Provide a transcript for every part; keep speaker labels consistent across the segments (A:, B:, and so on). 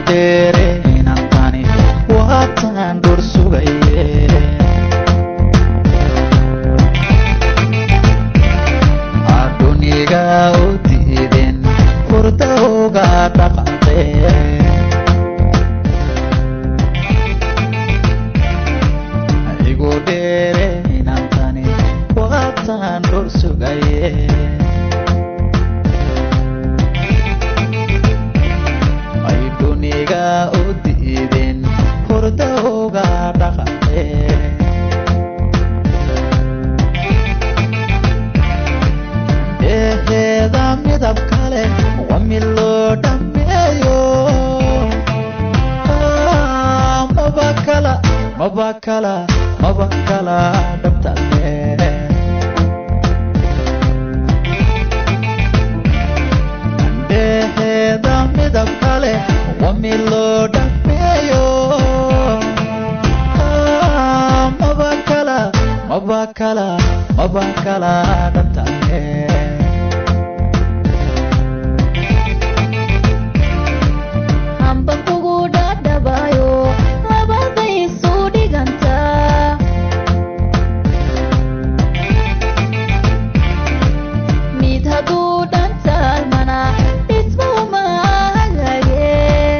A: dheere inantani waataan dhur sugaye aduniga u diiden furdawga dhaqaqee igu dheere inantani waataan dhur sugaye ay duniga u diiden furdawga dhaqaqee dheeheeda midab kale waa mid loo dhammeeyo Ah, maba kala maba kala maba kala dhabtale dheeheeda midab kale waa mid loo dhammeeyo Ah, maba kala maba kala maba kala dhabtale
B: hamba kugu dhadhabayo labaday isu dhigantaa mid hadduu dhantaalmana dhismuma hagaage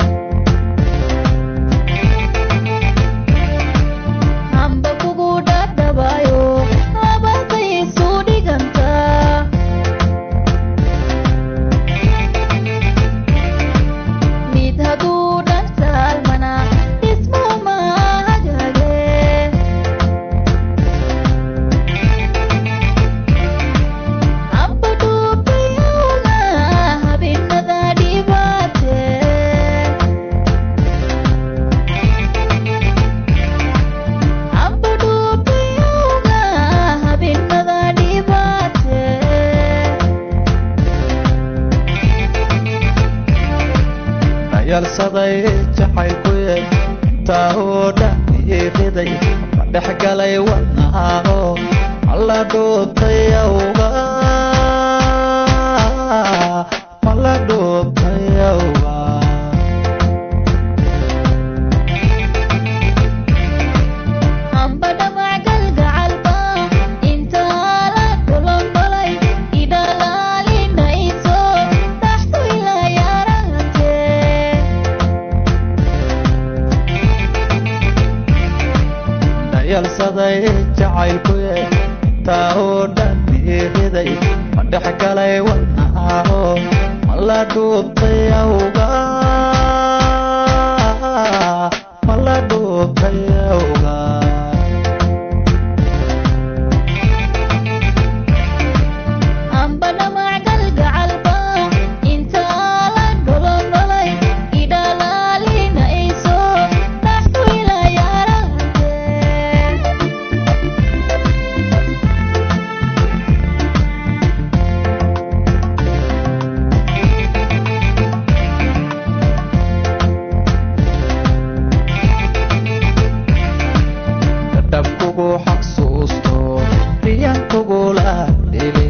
B: hamba kugu dhadhabayo labaday isu dhigantaa mid hadduu dhantaalmana dhismuma hagaage hamba dhuubiyowna habeenada dhibaate hamba dhuubiyowna habeenada dhibaate
A: dhayalsaday jacaylkuye intaa oo dhan iiriday ma dhex galay wadnahaano mala dhuubtay awga mala dhuubtay awga
B: hamba dhamac galgacalba intaa la dhulonbalay idhalaalinayso dhaxtu ila yarate
A: dhayalsaday jacaylkuye intaa oo dhan iiriday ma dhex galay wadnahaano mala dhuubtay awga mala dhuubtay awga
B: hamba dhamac galgacalba intaa la dhulonbalay idhalaalinayso dhaxtu ila yarate
A: dhab kugu xasuusto riyan kugula dhile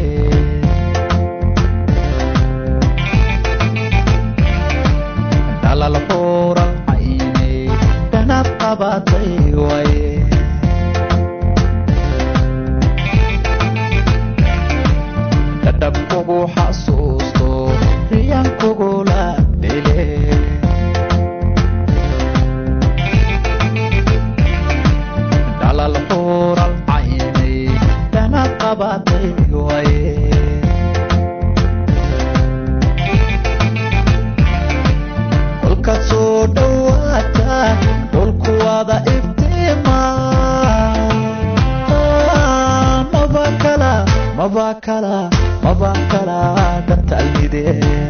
A: dhalal xuural caynay dhanad qabatay waye dhab kugu xasuusto riyan kugula dhile dhalal xuural caynay dhanad qabatay waye kolkaad soo dhowaata dhulku wada iftiima Ah, maba kala maba kala maba kala dhantalmide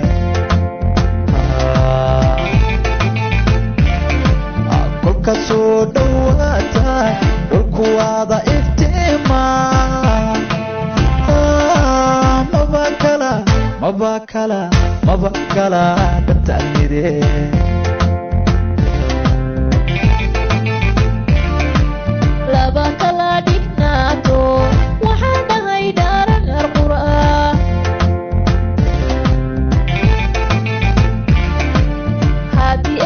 A: kolkaad soo dhowaata dhulku wada iftiima Ah, maba kala maba kala maba kala dhantalmide
B: laba kala dhignaato waxaa dhahay dhaaragar qur'a haddii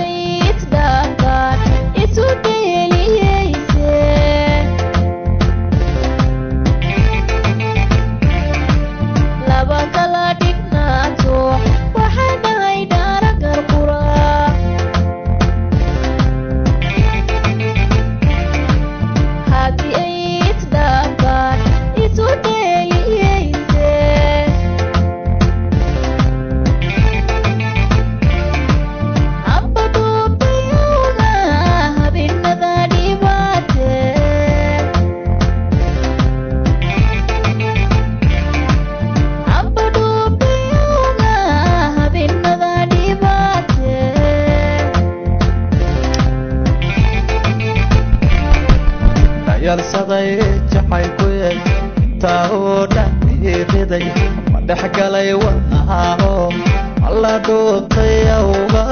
A: dhayalsaday jacaylkuye intaa oo dhan iiriday ma dhex galay wadnahaao ma la dhuubtay awga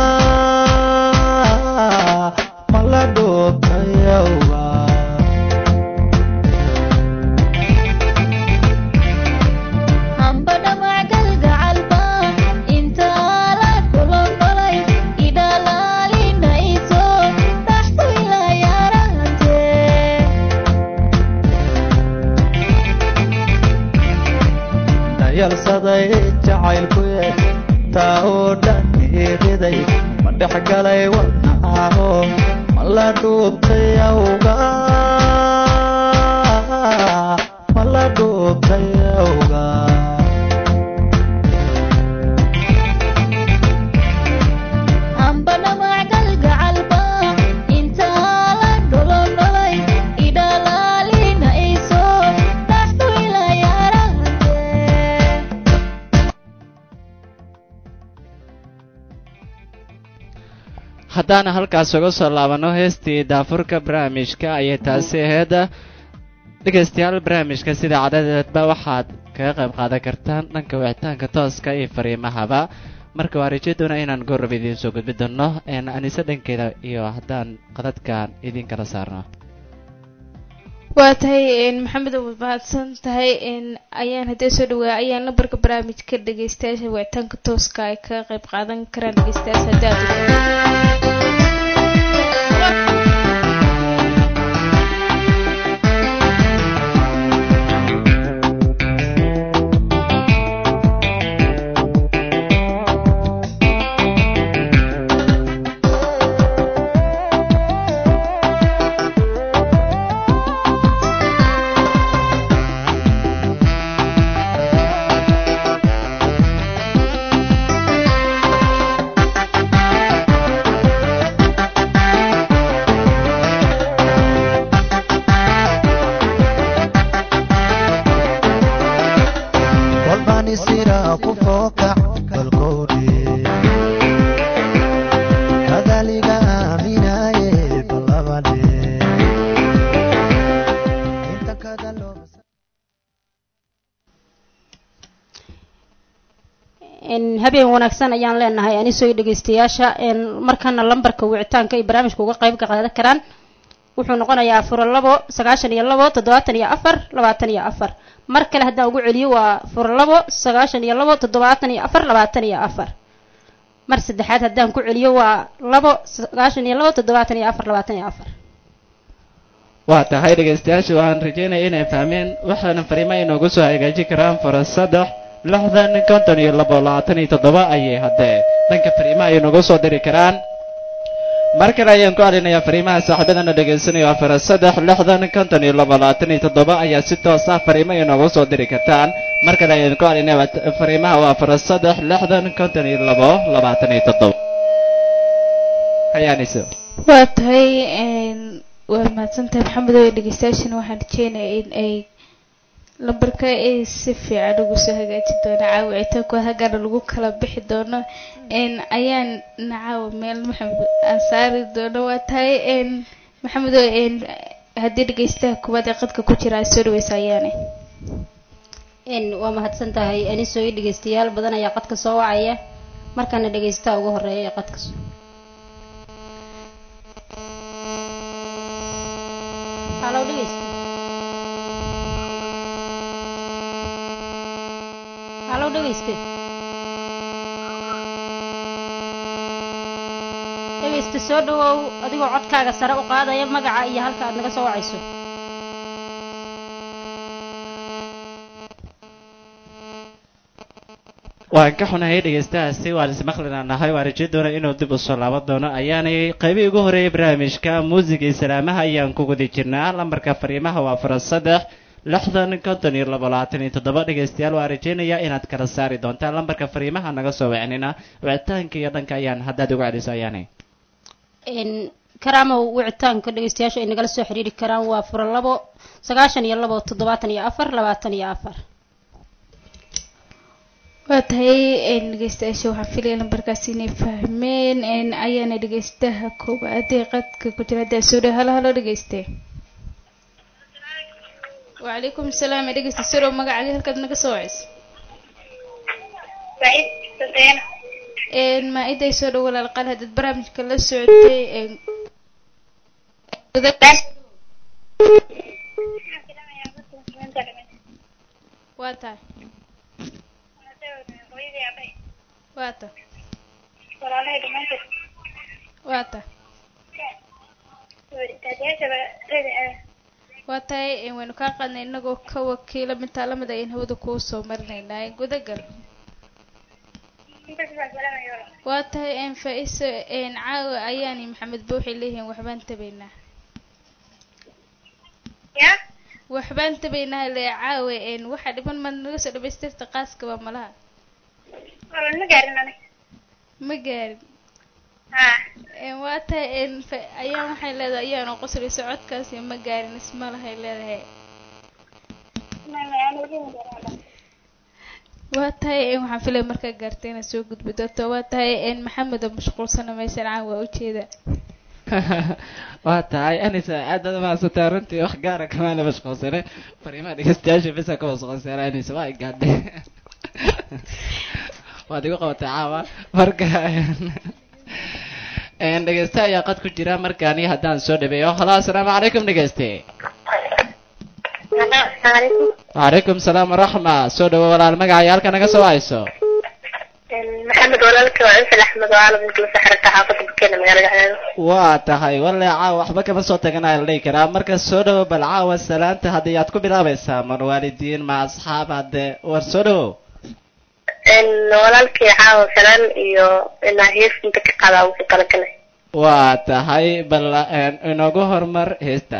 A: ma la dhuubtay awga
B: amba dhamac galgacalba intaa la kulonolay idhalaalinayso dhaxtu ilaa yaarahate
A: dhayalsaday jacaylkuye intaa oo dhan iiriday ma dhex galay wadnahaao ma la dhuubtay awga ma la dhuubtay awga
B: amba dhamac galgacalba intaa la dholonolay idhalaalinayso dhaxtu ilaa yaarahate
C: haddaan halkaas uga soo laabano heestii daafurka barnaamijka ayay taasi ahayd dhegaystayaal barnaamijka sida cadadeedba waxaad kaga qayb qaadan kartaan dhanka wicitaanka tooska iyo fariimahaba marka waa rajo doona inaan goorrab idiin soo gudbi doono een anise dhankeeda iyo haddaan qadadkan idiin kala saarno
D: waa tahay maxamed waad mahadsan tahay ayaan haddee soo dhawaa ayaan lambarka barnaamijka dhegeystayaasha wicitaanka tooska ay kaga qayb qaadan karaan dhegeystayaasha haddii aad
A: walbani sira ku fookac balkowdhe kadaliga aaminaye balabadhe inta kada loo
E: habeen wanaagsan ayaan leenahay anisoo dhegeystayaasha markana lambarka wicitaanka ay barnaamijka uga qayb qaadan karaan wuxuu noqonayaa furo labo sagaashan iyo labo toddobaatan iyo afar labaatan iyo afar mar kale haddaan ugu celiyo waa furo labo sagaashan iyo labo toddobaatan iyo afar labaatan iyo afar mar saddexaad haddaan ku celiyo waa labo sagaashan iyo labo toddobaatan iyo afar labaatan iyo afar
C: waa tahay dhegaystayaasha waxaan rajeynaya inay fahmeen waxaana fariimo inoogu soo hagaajin karaan fara saddex lixdan konton iyo labo labaatan iyo toddoba ayay haddee dhanka fariimaha ay noogu soo diri karaan mar kale ayaan ku alinayaa fariimaha saaxiibadana dhegaysanaya waa fara saddex lixdan konton iyo labo labaatan iyo toddoba ayaa si toos ah fariimo inoogu soo diri kartaan mar kale ayaan ku alinaya fariimaha waa fara saddex lixdan konton iyo labo labaatan iyo toddoba hayaaniso
D: waa tahay waa mahadsantahay maxamed oo dhegeystayaashana waxaan rajeynaya in ay lambarka ay si fiican ugu soo hagaajin doona caawicitaanku hagana lagu kala bixi doono ayaan nacaawa meel maxamed aan saari doono waa tahay maxamed oo haddii dhegeystaha kuwaad ee qadka ku jira ay soo dhaweysa ayaane
E: waa mahadsan tahay anisoo i dhegeystayaal badan ayaa qadka soo wacaya markaana dhegeystaha ugu horeeya ee qadka halo dhegeysta halo dhegeyste dhegeyste soo dhawow adigoo codkaaga sare u qaadaya magaca iyo halka aad naga soo wacayso
C: waan ka xunahay dhegaystahaasi waan ismaqlinaa nahay waan rajeyn doona inuu dib u soo laaban doono ayaanay qaybihii ugu horreeyay barnaamijka muusiga iyo salaamaha ayaan ku guda jirnaa lambarka fariimaha waa fara saddex lixdan konton iyo labo labaatan iyo toddoba dhegaystayaal waan rajeynayaa inaad kala saari doontaan lambarka fariimaha naga soo wicnina wicitaanka iyo dhanka ayaan haddaad uga celiso ayaanay
E: karaamow wicitaanka dhegeystayaasha ay nagala soo xiriiri karaan waa fura labo sagaashan iyo labo toddobaatan iyo afar labaatan iyo afar
D: waa tahay dhegeystayaasha waxaan filaya lambarkaasi inay fahmeen ayaana dhegeystaha koowaad ee qadka ku jira haddaa soo dhaw halo halo dhegeyste wacalaykum asalaam ee dhegeysta siro magacaaga halkaad naga soo wacaysa
B: Said Sadeena.
D: een maa-iday soo dhow walaal qaal haddaad barnaamijka la socotay een waa tahay waa tahay
B: Walaalahay dhamaantood.
D: waa tahay
B: Wadaadayaashaba reer
D: waa tahay een waynu kaa qaadnay inagoo ka wakiila mintaa lamid ayaan hawada kuu soo marinaynaa een gudagal
B: intaas baan salaamaya walaal.
D: waa tahay een faa-iso een caawa ayaani maxamed ba waxay leeyihiin waxbaan tabaynaa
B: Ya?
D: waxbaan tabaynaa le caawe een waxaa dhiman maad naga soo dhamaystirta qaaskaba malaha
B: Walaal ma gaarin aniga.
D: ma gaarin
B: Ha.
D: een waa tahay een fa- ayaan waxay leedahay ayaanu qoslayso codkaasi ma gaarin isma lahay leedahay
B: Ma ma aan wali ma gaarin walaal.
D: waa tahay een waxaan filaya markaa gaartay inaad soo gudbi doonto waa tahay een maxamed oo mashquulsana meeshan caan waa ujeeda
C: waa tahay anisa aad baad umahadsantaa runtii wax gaara kamaana mashquulsane fariimaha dhegeystayaasha bisa ka mashquulsana anisa waa igaadhay waad igu qabatay caawa marka een dhegeyste ayaa qad ku jira markaani haddaan soo dhabeeyo halo assalaamu calaykum dhegeyste
B: Assalamualaikum.
C: wacalaykum salaam waraxma soo dhawo walaal magacaya halka naga soo hayso
B: Maxamed walaalka waa Ansel Axmed oo caalam inta la saxrata xaafadda Bukeena magaalada Cadaado.
C: waa tahay walle caawa waxba kama soo taganaya la dhihi karaa marka soo dhawo bal caawa salaanta haddii aad ku bilaabaysaa mar waalidiin ma asxaab hadde war soo dhawo
B: walaalkii caawa salaan iyo inaa hees inta ka qadaa ugu talagalay.
C: waa tahay bal een, inoogu hormar heesta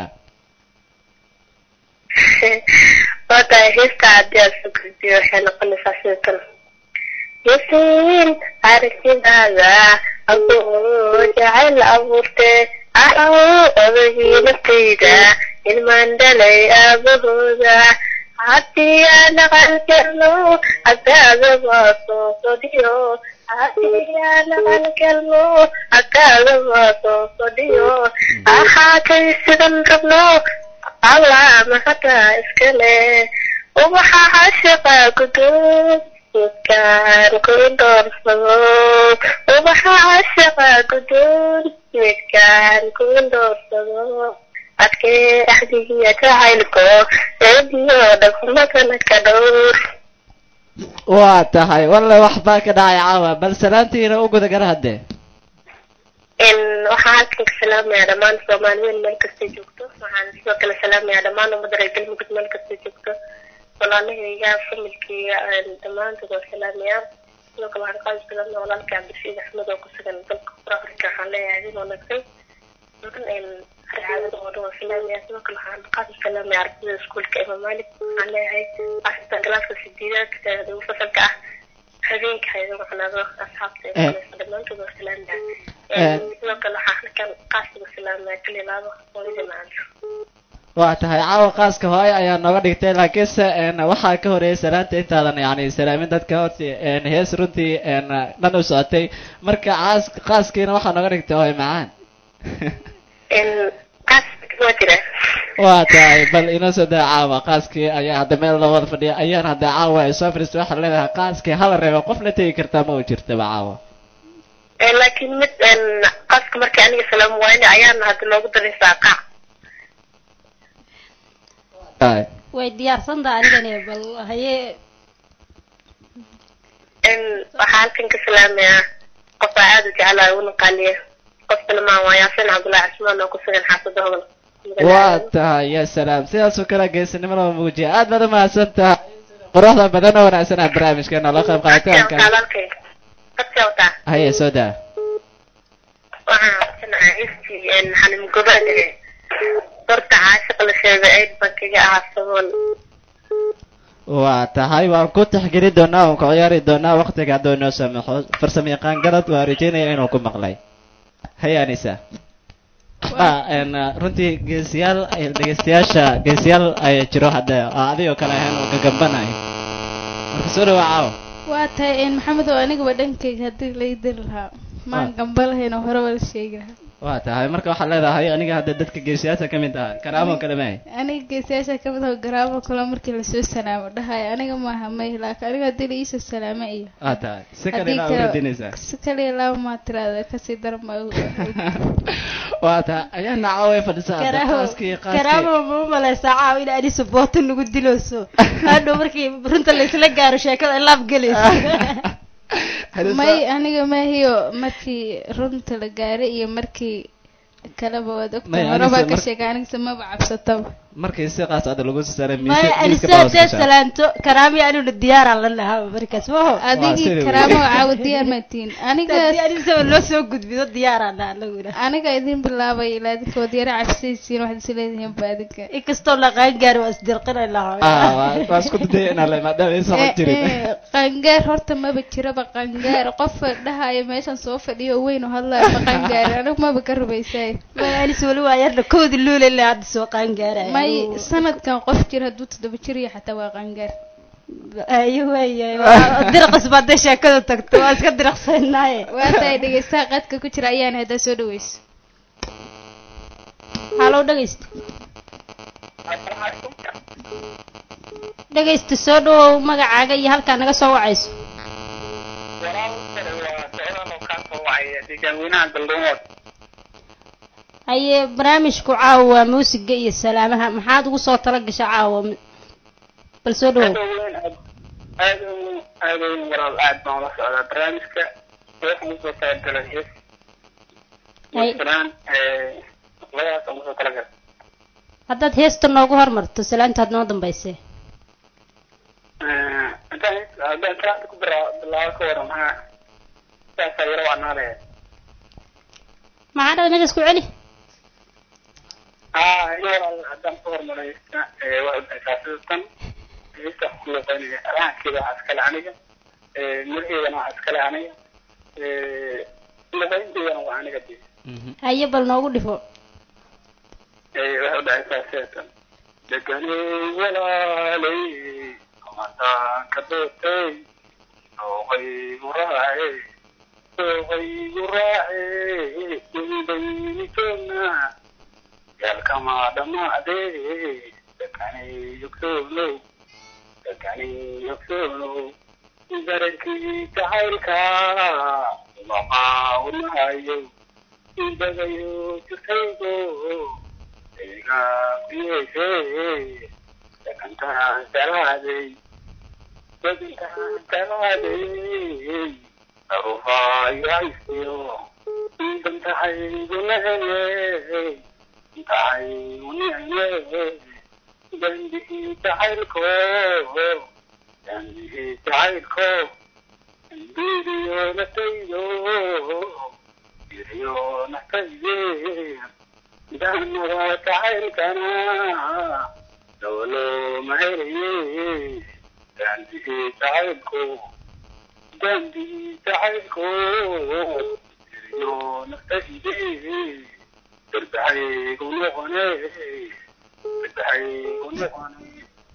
B: waa tahay heesta haddii aad soo gudbiyo waxay noqonaysaa sida tan yasiin aragtidaada adoo jacayl abuurte ahow odagii naftayda ilmaan dhalay aabahooda haddii aan aqal galno agtaada waa soo fadhiyo haddii aan aqal galno agtaada waa soo fadhiyo ahaatay sidan rabno allah mahada iskale ubaxa cashiqa guduud midkaan ku doorsado ubaxa cashiqa guduud midkaan ku doorsado adkee axdigiya jacaylko eediyo dhaqmadana ka dhowr
C: waa tahay walle waxbaa ka dhacay caawa bal salaantiina u guda gara hadde
B: in waxaa halkan ka salaamayaa dhammaan soomaaliyeed meel kasta joogto waxaan sidoo kale salaamayaa dhammaan ummadda reer galmudug meel kasta joogto walaalahayga familkayga dhammaantood waa salaamayaa sidoo kale waxaan qaadi salaamaya walaalka cabdishiid axmed oo ku sugan dalka qura afrika waxaan leeyahay adin wanaagsan dhan arcaadada oo dhan waa salaamaya sidoo kale waxaan qaadi salaamaya ardayda iskuulka imam malik waxaan leeyahay asita galaaska sideedaadka ugu fasalka ah habeenka hayada macnaado asxaabta ee kuleysa dhammaantood waa salaamaya sidoo kale waxaa halkan qaasiga salaamaya kalilaado hooyada macanto
C: waa tahay caawa qaaska hooyo ayaa nooga dhigtay laakiinse een, waxaa ka horeeyay salaanta intaadan yani salaamin dadka horti een, hees runtii een, dhan u socotay marka caas qaaskiina waxaa nooga dhigtay hooyo macaan
B: qaas waa jira
C: waa tahay bal inoo soo daa caawa qaaskii ayaa hadda meel loo wada fadhiya ayaan hadda caawa ay soo fariistay waxaa leedahay qaaskii hala reebo qof la tegi kartaa ma u jirtaba caawa
B: laakiin mid qaaska markii aniga salaam waayne ayaana hadda loogu daray saaqaac
C: tahay
E: way diyaarsantaa anigani bal haye
B: waxaa halkan ka salaamayaa qof aa aada u jeclaa una qaaliya qofkana maa waa yaasin cabdullaahi cismaan oo ku sugan xaafada hobol
C: waa tahay ya salaam sidaasoo kale geesinimo lama muujiya aad baad umahadsan tahay quruxda badan oo wanaagsan ah barnaamijkeena la qayb qaaditaanka
B: walaalkay dadka wataa
C: haye soo daa
B: waxaan codsanayaa istii xalim gobaad horta caashiq la sheegay ayd baan kaga ahaa sabool
C: waa tahay waan ku taxgeli doonaa waan ku ciyaari doonaa waktiga hadduu inoo samaxo farsamo yaqaan galad waa rajeynaya inuu ku maqlay hay anisa waxbaa een, runtii geesiyaal ay- dhegeystayaasha geesiyaal ay jiro hadda oo adigoo kale ahayn oo gagambanayo marka soo dhawa caawa
D: waa tahay een maxamed oo anigaba dhankayga haddii lai diri lahaa maan gambalahayn oo hore wala sheegi lahaa
C: waa tahay marka waxaad leedahay aniga hadda dadka geesiyaasha ka mid ah karaamo kale maahay
D: aniga geesayaasha kamid ah garaamo kale markii lasoo salaamo dhahayo aniga maaha may laakiin aniga hadii la iisoo salaamo iyo
C: waa tahay si kale
D: haddii
C: ilaa u radinaysaa
D: si kale laba maa tiraada kasii daran baa
C: waa tahay ayaa naca way fadhisaa hadda qaaskii qaaskii
E: karaamo ma u maleysaa caaw in ani saboota nagu dilooso hadhow markii runta laysla gaaro sheekada laab gelayso
C: Hadda
D: may
C: saa-
D: aniga maahiyo markii runta la gaaray iyo markii kaleba waad
C: May,
D: ogtahay hore baa
C: anigse
D: ka
C: mar-
D: sheegay anigse maba cabsataba
C: markii si qaas ada lagu saaray
E: maya anise hadee salaanto karaami aniguna diyaaraan la lahaa markaas maho
D: adigii
C: sidii
D: karaamo caawa diyaar maatiin aniga
E: hadii anisaba loo soo gudbido diyaaraan lahaa anaguna
D: aniga idin bilaabay ilaa adinka waad yara cabsaysiin waxaad is leedihiin ba adinka
E: inkastoo laqaan gaari waa isdirqinay lahaa
C: waa isku daday inaan le maadaama ay socon jirin
D: Eh, eh, qangaar horta maba jiraba qangaar qof dhahaya meeshan soo fadhiyo oo weyn oo hadlaya ma qangaar anigu maba ka rubaysay
E: maya anise weli waa yarna koodi luule le hadda soo qaan gaaraya
D: may sanadkan qof jira hadduu toddoba jir iyo xataa waa qangaar
E: ayo waaya dirqas ba hadday sheekadu tagto waa iska diraqsanaaye
D: waa tahay dhegeystaha qadka ku jira ayaan haddaa soo dhaweyso
E: halow dhegeysta dhegeysta soo dhawow magacaaga iyo halkaa naga soo wacayso haye barnaamijku caawa waa muusiga iyo salaamaha maxaad ugu soo tala gasha caawa bal soo dhawow
F: aad u aad u walaal aad baan ula socdaa barnaamijka waxaan usoo talagalay hees
E: Ay.
F: salaan labadaas aan usoo talagalay
E: haddaad heesta noogu hormarto salaantaad noo dambaysee
F: haddaan haddaan salaanta ku bira bilaabo ka waran maxaa saasaa yaro wacnaanaya
E: maxaa dhada meeshaas ku celi
F: haa in walaal haddaan ku hormaraysta waxay dhahaysaa sida tan heesta ku luqeynaya rahankeeda waxaa iskale aniga miraheedana waxaa iskale aniga luqeynteedana waa aniga dee
E: haye bal noogu dhifo
F: waxay udhahaysaa seetan deganey walaaley mataanka doortay dooqaygu raace dooqaygu raace dumibayni joognaa yaalkama dhamaadee deganey yogsoonow deganey yogsoonow darankii jacaylka maqaawnahayo indagayo jirkaygo eegaabiyeyse degantaan jalaaday degantaan jalaaday arufaayaisiyo dantahaygulahele dantahaygunihele dambihii jacaylko dambihii jacaylko dambiiriyo nataydo biriyo natayde daanada jacaylkana dawlo mahelaye daandihii jacaylko daandihii jacaylko biriyo natayde darbahaygu noqone darbahaygu noqone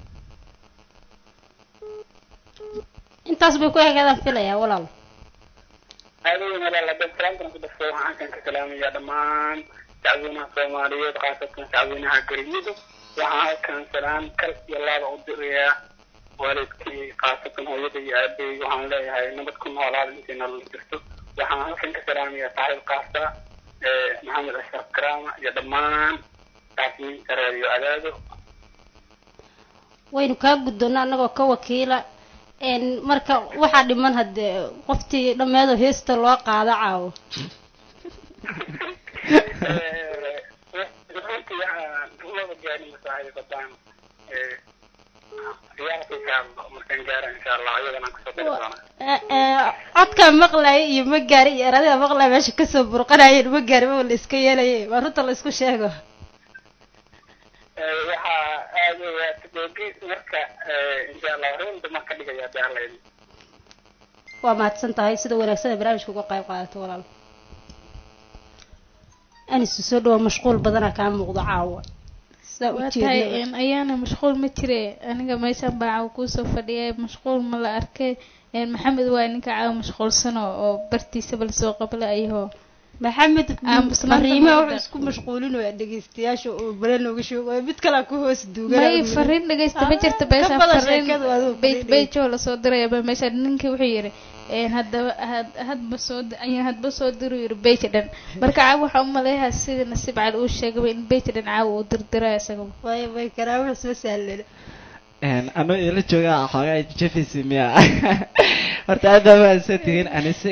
E: intaas bay ku egeedaan filayaa walaal
F: aadooyin walaal haddaan salaamtan ku dhafo waxaan kan ka salaamayaa dhammaan shacweynaha soomaaliyeed khaasatan shacweynaha garimudug waxaan halkan salaan kal iyo laaba u dirayaa waalidkii khaasatan hooyada iyo aabey waxaan leeyahay nabad ku noolaada intay nolol jirto waxaan halkan ka salaamayaa saaxiib kaasta maxamed ashraf karaama iyo dhammaan saasiyiinta reeriyo adaado
E: waynu kaa guddoonna annagoo ka wakiila n marka waxaa dhiman haddee qoftii dhammeedoo heesta loo qaado caawo
F: runtii waxaan laba gaari masaaxiib badaan ciyaarta insha allah markaan gaara insha allah iyadana aan kusoo dari doonaa
E: Eh, eh, codkaa maqlaya iyo ma gaari iyo eradaha maqlaya meesha kasoo burqanayeen ma gaari ma la iska yeelaye waa runta la isku sheego
F: waxaa aad waatagoogi marka insha allah runta ma ka dhigaya beerlayda
E: waa mahadsan tahay sida wanaagsan ee barnaamijka uga qayb qaadato walaal anisu soo dhawo mashquul badana kaa muuqdo caawa saa u
D: waa
E: jeednaba
D: tahay een, ayaana mashquul ma jire aniga meeshan baa caawa kuusoo fadhiya mashquul ma la arkay een, maxamed waa ninka caawa mashquulsan oo oo bartiisaba lasoo qabla ayahoo
E: maxamed
D: Aamusnaanta
E: fariimaha
D: ma
E: wuxuu isku mashquulinayaa dhegeystayaasha oo bale nooga sheegayo mid kalaa ku hoos duugan
D: may fariin dhegeysta ma jirta
E: Ah,
D: beesha
E: ka badan
D: fariin
E: sheekadu adigu
D: bej
E: fariin
D: bejoo lasoo dirayaba meesha ninkii wuxuu yidhi een, haddaba had- hadba soo di- ayaan hadba soo diru yidhi beja dhan marka caawa waxaa u maleeyaha sida nasiib cali uu sheegaba in beja dhan caawa uu dirdiray isagaba
E: way way karaa wax soo sahlan
C: anuu idinla joogaa xoogaa jefisi miya horta aad baa mahadsan tihiin anise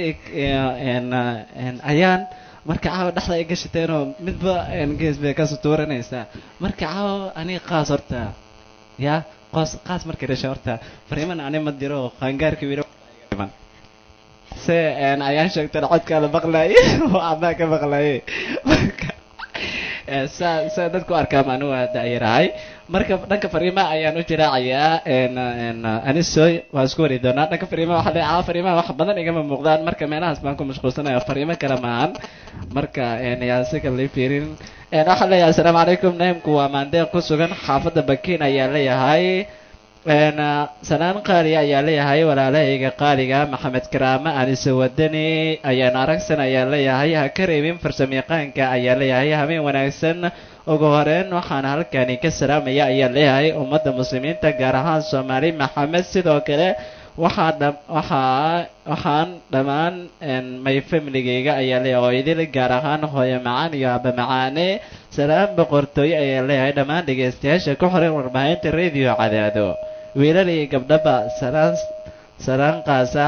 C: ayaan marka caawa dhexda ay gashateenoo midba gees bay kasoo tuuranaysaa marka caawa aniga qaas horta ya qoos qaas markay dhasha horta fariiman ani ma diro qaangaarka wiila se ayaan sheegtana codkaa la maqlaayay oo amaa ka maqlaayay marka saa saa dadku arkaama anigu waa daayarahay marka dhanka fariimaha ayaan u jiraacayaa anisoy waa isku wari doonaa dhanka fariimaha waxa leeyahay fariimaha wax badan igama muuqdaan marka meelahaas baan ku mashquulsanaya fariimo kale maahan marka yaa si kale lii fiirin waxaan leeyahay assalaamu calaykum naimku waa maandeeq ku sugan xaafadda bakiin ayaa leeyahay sanaan qaali ayaa leeyahay walaalahayga qaaliga maxamed karaame anise wadani ayaan aragsan ayaa leeyahay ha ka reebin farsamayaqaanka ayaa leeyahay habeen wanaagsan ugu horeyn waxaan halkani ka salaamaya ayaa leeyahay ummadda muslimiinta gaar ahaan soomaali maxamed sidoo kale waxaa dha waxaa waxaan dhammaan may familigayga ayaa leeyahay oo idil gaar ahaan hooyo macaan iyo aba macaane salaam boqortooyo ayaa leeyahay dhammaan dhegaystayaasha ku xiran warbaahinta radio cadaado wiilal iyo gabdhaba salaan salaan qaasa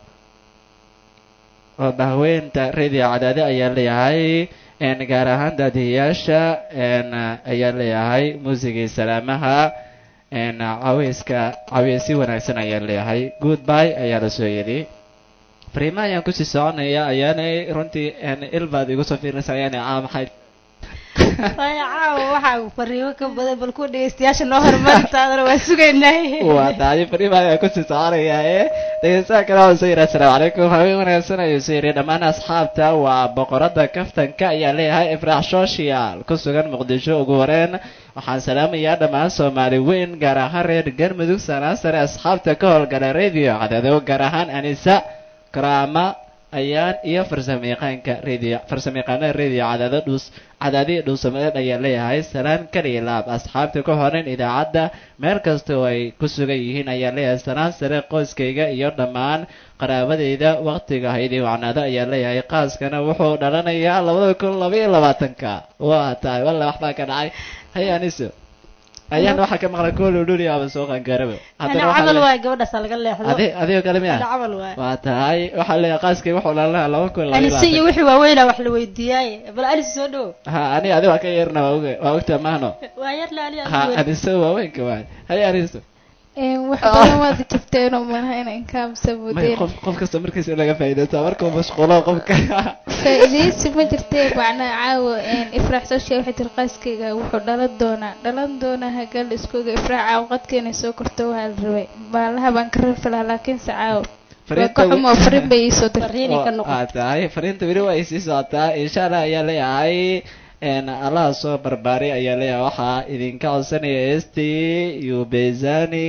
C: oo bahweynta radio cadaado ayaa leeyahay gaar ahaan daadiyayaasha ayaa leeyahay muusigii salaamaha caweyska caweysi wanaagsan ayaa leeyahay goodby ayaa la soo yidhi fariimaha ayaan kusii soconaya ayaanay runtii ilbaad igu soo fiirinaysa ayaanay caa maxay
E: way caawa waxaa fariimo ka badan bal kuwa dhegeystayaasha noo horumarintaadana waa sugaynay
C: waa tahay fariimaha ayaan kusii soconaya ee dhegeystaha kale waxaan soo yidhi assalaamu calaykum habeen wanaagsan ayuu soo yidhi dhammaan asxaabta waa boqorada kaftanka ayaa leeyahay ifraax social ku sugan muqdisho ugu horeen waxaan salaamayaa dhammaan soomaali weyn gaar ahaan reer galmudug sanaa sare asxaabta ka howlgala radio cadaado gaar ahaan anisa karaama ayaan iyo farsamayaqaanka radio farsamayaqaanada radio cadaado dhuus cadaadiya dhuusamadeed ayaa leeyahay salaan kaliya laab asxaabta ku horan idaacadda meel kasta oo ay ku sugan yihiin ayaa leeyahay salaan sare qoyskayga iyo dhammaan qaraabadeyda waqtiga haydii wacnaado ayaa leeyahay qaaskana wuxuu dhalanayaa labada kun laba iyo labaatanka waa tahay walla waxbaa ka dhacay hay aniso ayaan waxaa ka maqlay kool udhuli aba soo qaangaaraba
E: ana camal waay gabadhaasa laga leexdo
C: adi adigoo kale miya
E: ana camal waay
C: waa tahay waxaa leeyahay qaaskay wuxuu dhalanayaa laba kun laba iyo
E: anise iyo
C: labaatan
E: wixii waaweynaa wax la weydiiyaaye bal anise soo dhowo
C: ha ani adi waa ka yeerna waa oge waa ogtaa mahno
E: waa yar laali
C: ha aniso waaweynka waay hay aniso
D: wax badan waad jirteenoo malaha inaan kaamsa
C: may
D: mudeen
C: qof qof kasta markiisa in laga faa'iidaysta markuu mashquulo qofka
D: faa'iidaysi ma jirtee macnaa caawa ifraax social waxay tiri qaaskayga wuxuu dhalan doonaa dhalan doonaa hagal iskooga ifraax caawa qadka inay soo korto waxaa la rabay maalaha baan ka rafi lahaa laakiinse caawa waa ka xumo fariin bay iisoo dirtay
E: fariinay ka noqon
C: aa tahay fariinta weli waa ay sii socotaa insha allah ayaa leeyahay allaha soo barbaaray ayaa leeyahay waxaa idinka codsanaya st ubezani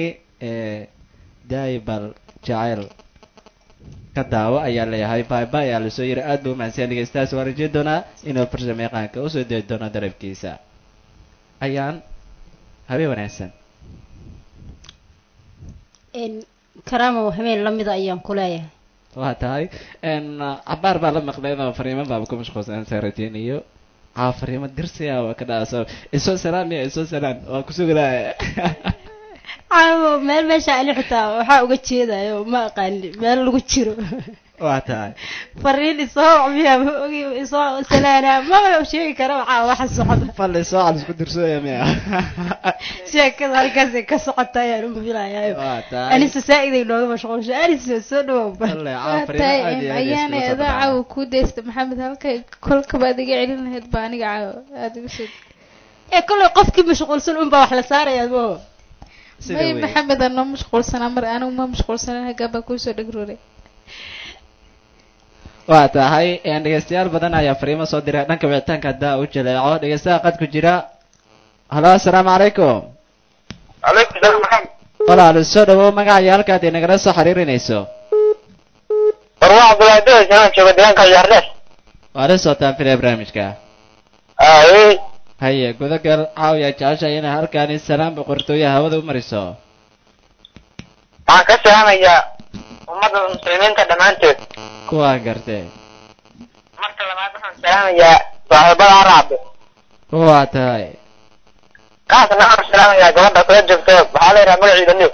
C: daibal jaceyl ka daawo ayaa leeyahay baiba ayaa lasoo yiri aad buu umahadsan dhegeystayaas waan rajeyn doonaa inuu farsamo yaqaanka usoo dei doono darabkiisa ayaan habeen wanaagsan
E: karaamo habeen lamida ayaan ku leeyahay
C: waa tahay cabaar baa la maqlay oo fariimo baaba ku mashquulsan saan rajeynayo caa fariimo dirsiya waa ka dhaasa isoo salaam ya isoo salaam waa kusugnaa
E: caawo meel meesha ani xitaa waxaa uga jeedayo ma aqaani meel lagu jiro
C: waa tahay
E: fariin isoo wacmiya ma ogi isoo salaana ma sheegi kara waxaa waxa socda
C: falle soo cal isku dirsooya miya
E: sheekada halkaasay ka socota ayaan u filayayo
C: waa tahay
E: anise saa-iday nooga mashquulsha anise soo dhawow
C: falle caa
D: waa
C: fariimo
D: tahay
C: aad iyo aad
D: ayaana
C: iskugu soo
D: adaa
C: dhacay.
D: caawa kuu deysta maxamed halkay kolkaba aad iga celin lahayd baa aniga caawa aada igu soo
E: ee kolley qofkii mashquulsan unbaa wax la saaraya mo
C: Sida
D: may
C: wey.
D: maxamed aan noo mashquulsanaa mar anigu ma mashquulsanan haggaa baa kuusoo dhagrooray
C: waa tahay dhegeystayaal badan ayaa fariimo soo diray dhanka wicitaanka haddaa u jaleeco dhegeystaha qad ku jira halo assalaamu calaykum
F: calaykum salaam maxamed
C: walaal soo dhawow magaca iyo halkaad inagala soo xiriirinayso
F: warwaa cabdullaahi dawes inaan joogo deegaanka ciyaardheer
C: waa la socotaan filaya barnaamijka
F: ay
C: haye gudagal caawiya jeceshahay inay halkaani salaam boqortooye hawada u mariso
F: waxaan ka salaamayaa ummadda muslimiinta dhammaantood
C: kuwaan gartee
F: marka labaad waxaan salaamayaa saaxiibada araabe
C: waa tahay
F: kaasna waxaan salaamayaa gabadha kula joogto waxaa la yidhaha magaciida new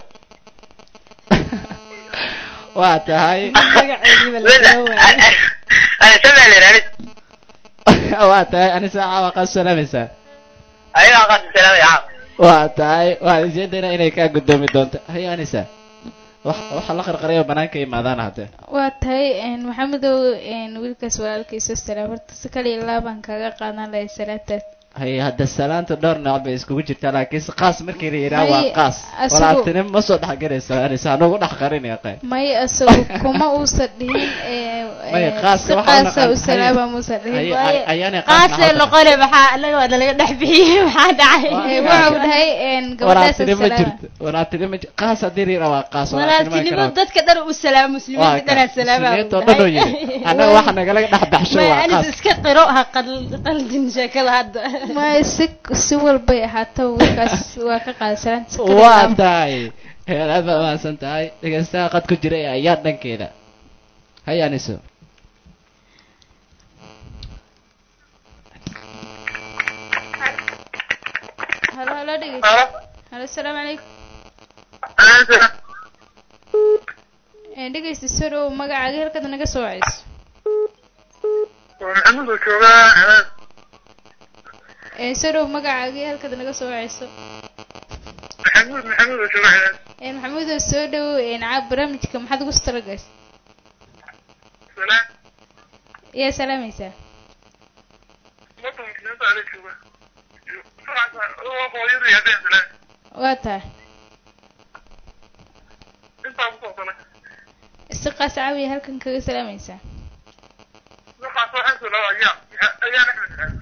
C: waa tahay
E: magaceediiba la soo waayay
F: anisamaa la yidhaha
C: waa tahay anisa caawa qaad salaamaysaa
F: ayagaa qaasi salaamaya caawa
C: waa tahay waxaan isjeedayna inay kaa guddoomi doonto haye anisa wax waxa la qarqarayo banaanka imaadaan hadde
D: waa tahay maxamedow wiilkaas walaalkiiso salaam horta si kale iyo laabaan kaaga qaadan lahay salaataas
C: haye hadda salaanta dhowr nooc bay iskugu jirtaa laakiinse qaas markii la yidhaha waa
D: Haye,
C: qaas
D: asigu-
C: walaaltinimo ma soo dhexgelaysa anisa anugu dhex qarinaya qay
D: may asagu kuma uusan dhihin
C: May, qaaska
D: si
C: waxaa
D: qaasa
C: naqan-
D: u salaama muusan
C: haye
D: dhihin
C: ay- ayaanay qaas
E: qaasee noqone maxaa anaga waa nalaga dhex bixiyey maxaa dhacay
D: Eh, waxa uu dhahay gabadhaas
C: walaaltinimo
D: salaama
C: jirto walaaltinimo jir qaas haddii la yidhaha waa qaas
E: walaaltinimo dadka dhan u salaam muslimiinta dhanaa salaama
C: muslimiinta oo dhan oo yidhi annaga waxa nagala dhex baxsho
E: may
C: waa
E: anis
C: qaas
E: iska qiro ha qal- qaldin sheekada hadda
D: may si si walbay ahaato wiilkaas waa ka qaaday salaanta si kale
C: waa
D: laaba.
C: tahay heel aad baa mahadsan tahay dhegeystaha qad ku jira ee ayaa dhankeeda hay aniso
D: halo halo dhegeysta halo asalaamu calaykum Eh, dhegeysta soo dhow magacaaga halkaad naga soo wacayso
F: maxamed oo joogaa
D: Eh, soo dhow magacaaga halkaad naga soo wacayso
F: maxamuud maxamuud oo joogaa
D: Eh, maxamuudow soo dhow caab barnaamijka maxaad ugu talagashay
F: salaam
D: yaa salaamaysaa
F: ummadda muslimiinta ala jooga hooyadu yahdeen salaam
D: waa tahay
F: intaa ku soobsanay
D: si qaas caawiya halkan kaga salaamaysaa
F: waxaas waxaan soo dhawa ayaa ayaa axmed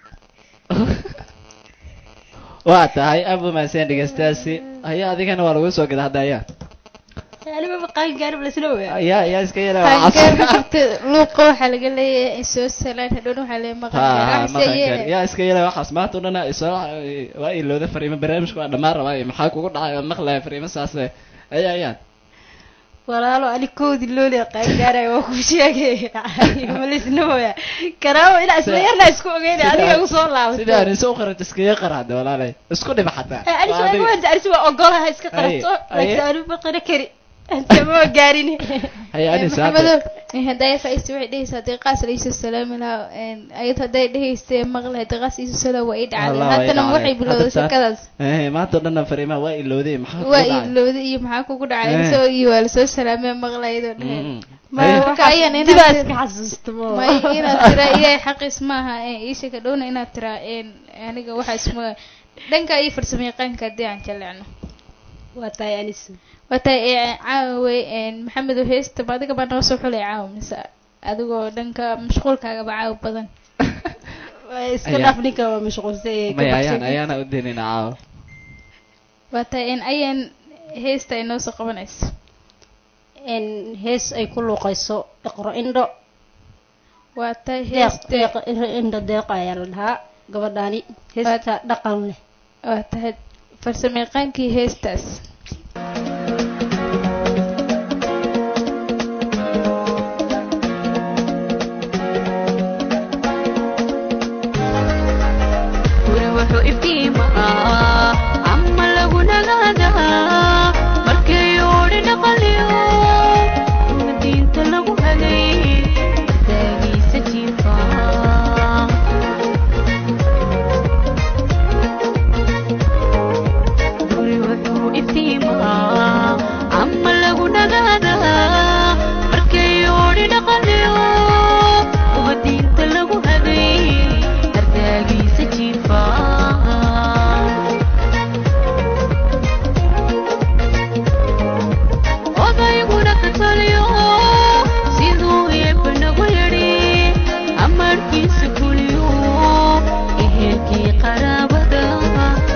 C: waa tahay aad buu mahadsan dhegeystahaasi haya adigana waa lagu soo gada hadda ayaa
E: anima qaan gaarib lasla ogaa
C: ayaa ayaa iska yara
D: qaangaar ma jirta luuqa waxaa laga leeyahay soo salaan hadhowna waxaa leeyahay maqan
C: ha
D: gaar
C: maqan
D: waxse
C: kar yaa iska yara waxaas maanta o dhana isoo waa ilowda fariimo barnaamijka waa dhammaan rabaa maxaa kugu dhacay oo maqlaya fariimo saase ayaa ayaan
E: walaalo anikoodi looli qaan gaaraya waa ku sheegay malisna oyaa karaawo ilaa isla yarna isku ogeyna adiga ugu soo
C: sida
E: laabato
C: aniso u qarat iskaga qarahda walaalay isku dhiba xataa
E: anis
C: Waa adiga.
E: waa anis waa ogolaha iska qarato
C: Aye,
E: laakiin
C: aye.
E: anu ma qara kari intama gaarin
C: haya anis
D: maxamedow hadday faiista waxay dhehaysaa haddii qaas la iisoo salaami lahaa ayad hadday dhehaysa maqla haddii qaas iisoo salaam waa ii dhacday
C: Allah, waa ii
D: haddana
C: dhacday.
D: waxay bilowday
C: Hadda taa-
D: shakadaas
C: maanta o dhanna fariimaha waa ilowday maxaa kugu
D: waa
C: dhacay?
D: ilowday iyo maxaa kugu dhacay
C: Eh.
D: soo iyo waa lasoo salaamee maqla iyadoo dheheen
C: Mm.
D: Ma-
C: Haya.
D: marka ayaan inaad
E: dibaa
D: tir-
E: iska xasuusta ma
D: may inaad tiraa iyahay xaqiis maaha iisha ka dhowna inaad tiraa aniga waxaas ma dhanka iyo farsamo yaqaanka haddii aan jaleecno
E: waa tahay anis
D: wata caawe maxamedow heesta ma adiga baa noo soo xulay caawa mise adigoo dhanka mashquulkaagaba caawa badan
E: Waa iska
C: Ayaa.
E: dhaaf ninka waa mashquulsan yahay
C: may
E: ka
C: ayaan
E: baxsan.
C: ayaana u daynayna caawa
D: wata ayaan heesta ay noo soo qabanayso
E: in hees ay ku luuqayso iqro indho
D: wata
E: deeq
D: heesta
E: deeq indho deeq ayaa la dhahaa gabadhaani heesta dhaqan leh
D: waa tahay farsamo yaqaankii heestaas
G: guri wuxuu iftiimaa ama lagu nagaadaa markay oodhi dhaqaliyo uma diinta lagu hagay daagiisa jiifaa guri wuxuu iftiimaa ama lagu nagaadaa markay oodhi dhaqaliyo uma diinta lagu hagay ardaagiisa jiifaa odayguna ka taliyo siduu eebba nagu yidhi amarkiisa kuliyo ehelkii qaraabada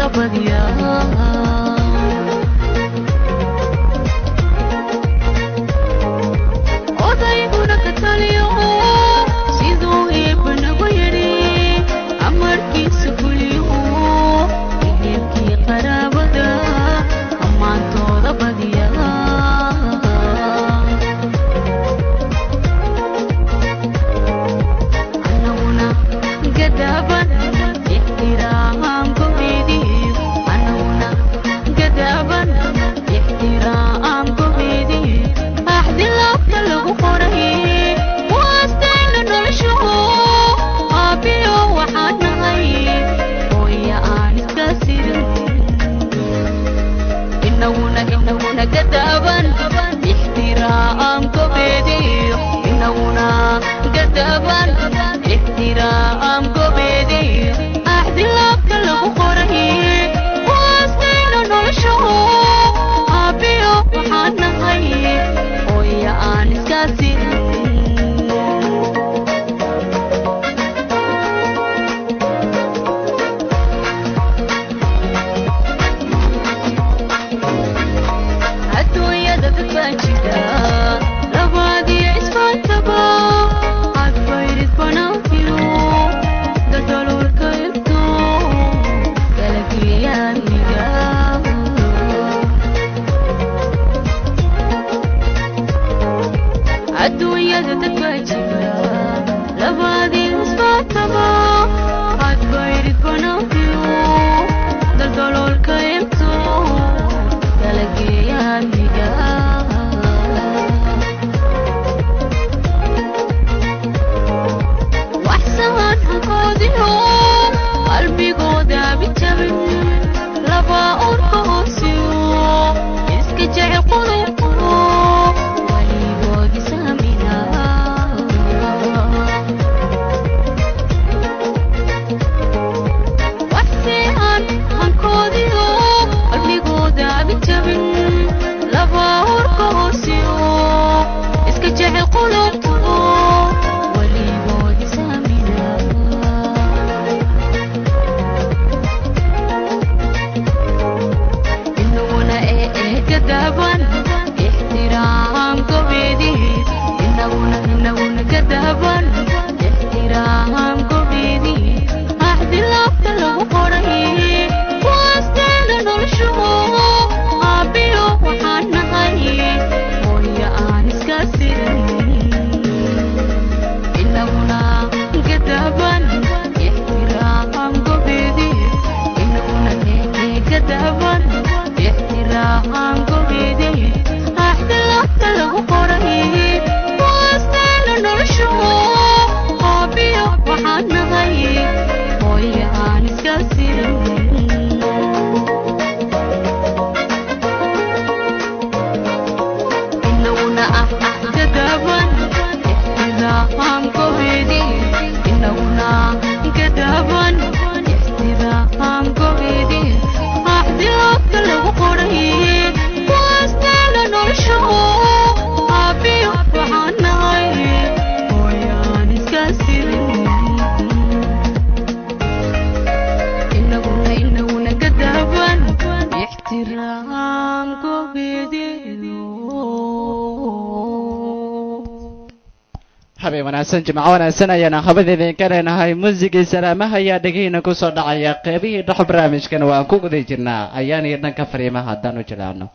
C: habeen wanaagsan jimco wanaagsan ayaana habad idinka leenahay muusigii salaamaha ayaa dhegihiina kusoo dhacaya qeybihii dhexo barnaamijkana waan ku guda jirnaa ayaan iyo dhanka fariimaha haddaan u jilaano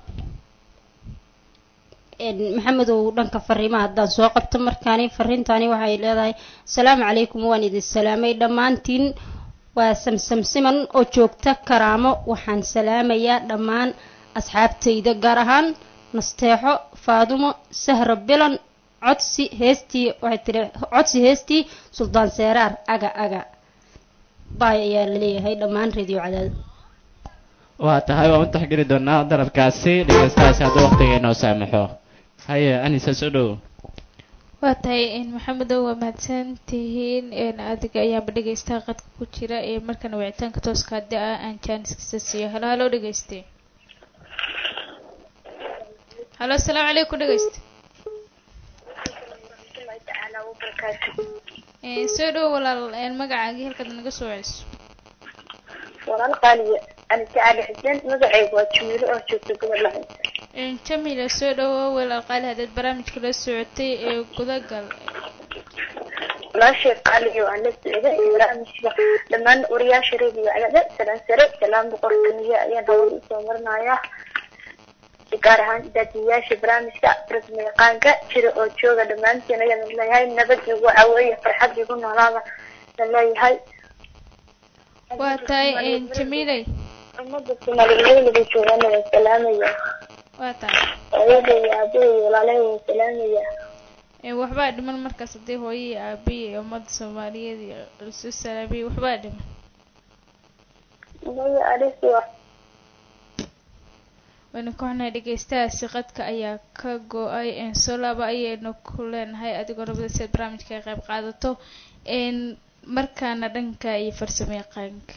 E: maxamedow dhanka fariimaha haddaan soo qabto markaani fariintaani waxay leedahay asalaamu calaykum waan idin salaamay dhammaantiin waa samsamsiman oo joogta karaamo waxaan salaamayaa dhammaan asxaabtayda gaar ahaan nasteexo faadumo sahra bilan codsi heestii waxay tiri codsi heestii suldaan seeraar aga aga baay ayaa laleeyahay dhammaan radio cadaad
C: waa tahay waan u taxgeli doonaa dalabkaasi dhegeystahaasi hadduu waqtiga inoo saamaxo haye anisa soo dhow
D: waa tahay maxamedow waa mahadsan tihiin adiga ayaanba dhegeystaha qadka ku jira ee markana wicitaanka tooska haddi ah aan jaaniskiisa siiyo halo halo dhegeyste halo asalaamu calaykum dhegeyste soo dhow walaal magacaagii halkaad naga soo celiso
B: walaal qaaliya anise cali xuseen magacaygu waa jamiilo oo joogta gobol lahayd
D: Een, jamila soo dhawow walaal qaali haddaad barnaamijka la socotay ee gudagal
B: walaashay qaaliyo aan la socday barnaamijka dhammaan wariyaasha reediyo cagada salaan sare salaan boqortooyo ayaan hawada usoo marinayaa gaar ahaan daadiyayaasha barnaamijka rasmi yaqaanka jira oo jooga dhammaantiin ayaan leeyahay nabad igu caweeye farxad igu noolaada la leeyahay
D: waa tahay een, jamilay
B: ummadda soomaaliyeed laga joogana waan salaamaya
D: waa tahay
B: hooyada iyo aabbaha iyo walaalahay waan salaamaya
D: Een, waxbaa dhiman markaas haddii hooyo iyo aabiye iyo ummadda soomaaliyeed iyo lasu salaamiyey waxbaa dhiman
B: hooyo arisi waa
D: waynu ku xunnahay dhegeystahaasi qadka ayaa ka go-ay een, soo laaba ayaynu ku leenahay adigoo rabada si aad barnaamijka ka qayb qaadato een, markaana dhanka iyo farsamo yaqaanka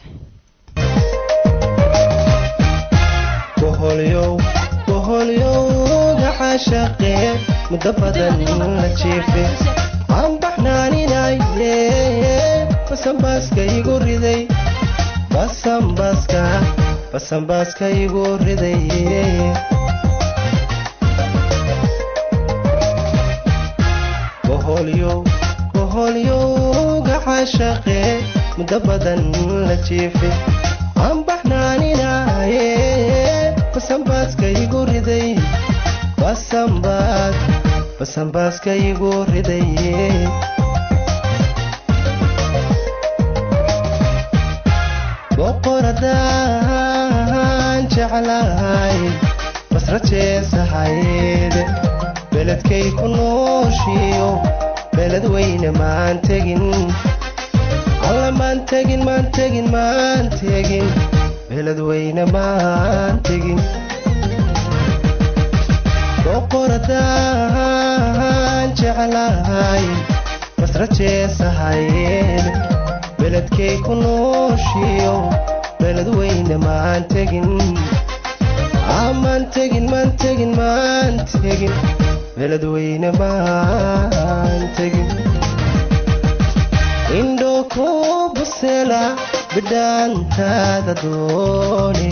A: boholyow boholyowga caashaqee muddo badan la jiife aan baxnaaninaye basanbaaska igu riday basanbaaska basanbaaska igu riday boholyow boholyowga caashaqee muddo badan la jiife aan baxnaaninaye basanbaaska igu riday basanbaas basanbaaska igu riday boqoradaan jeclahay basra jeesahayd beledkay ku nooshiyo beled weyne maan tegin alla maan tegin maan tegin maan tegin beled weyne maan tegin boqoradaan jeclahay basra jeesahayd beledkay ku nooshiyo beled weyne maan tegin Ah, maan tegin maan tegin maan tegin beled weyne maan tegin indho ku busela bidhaantaada dooni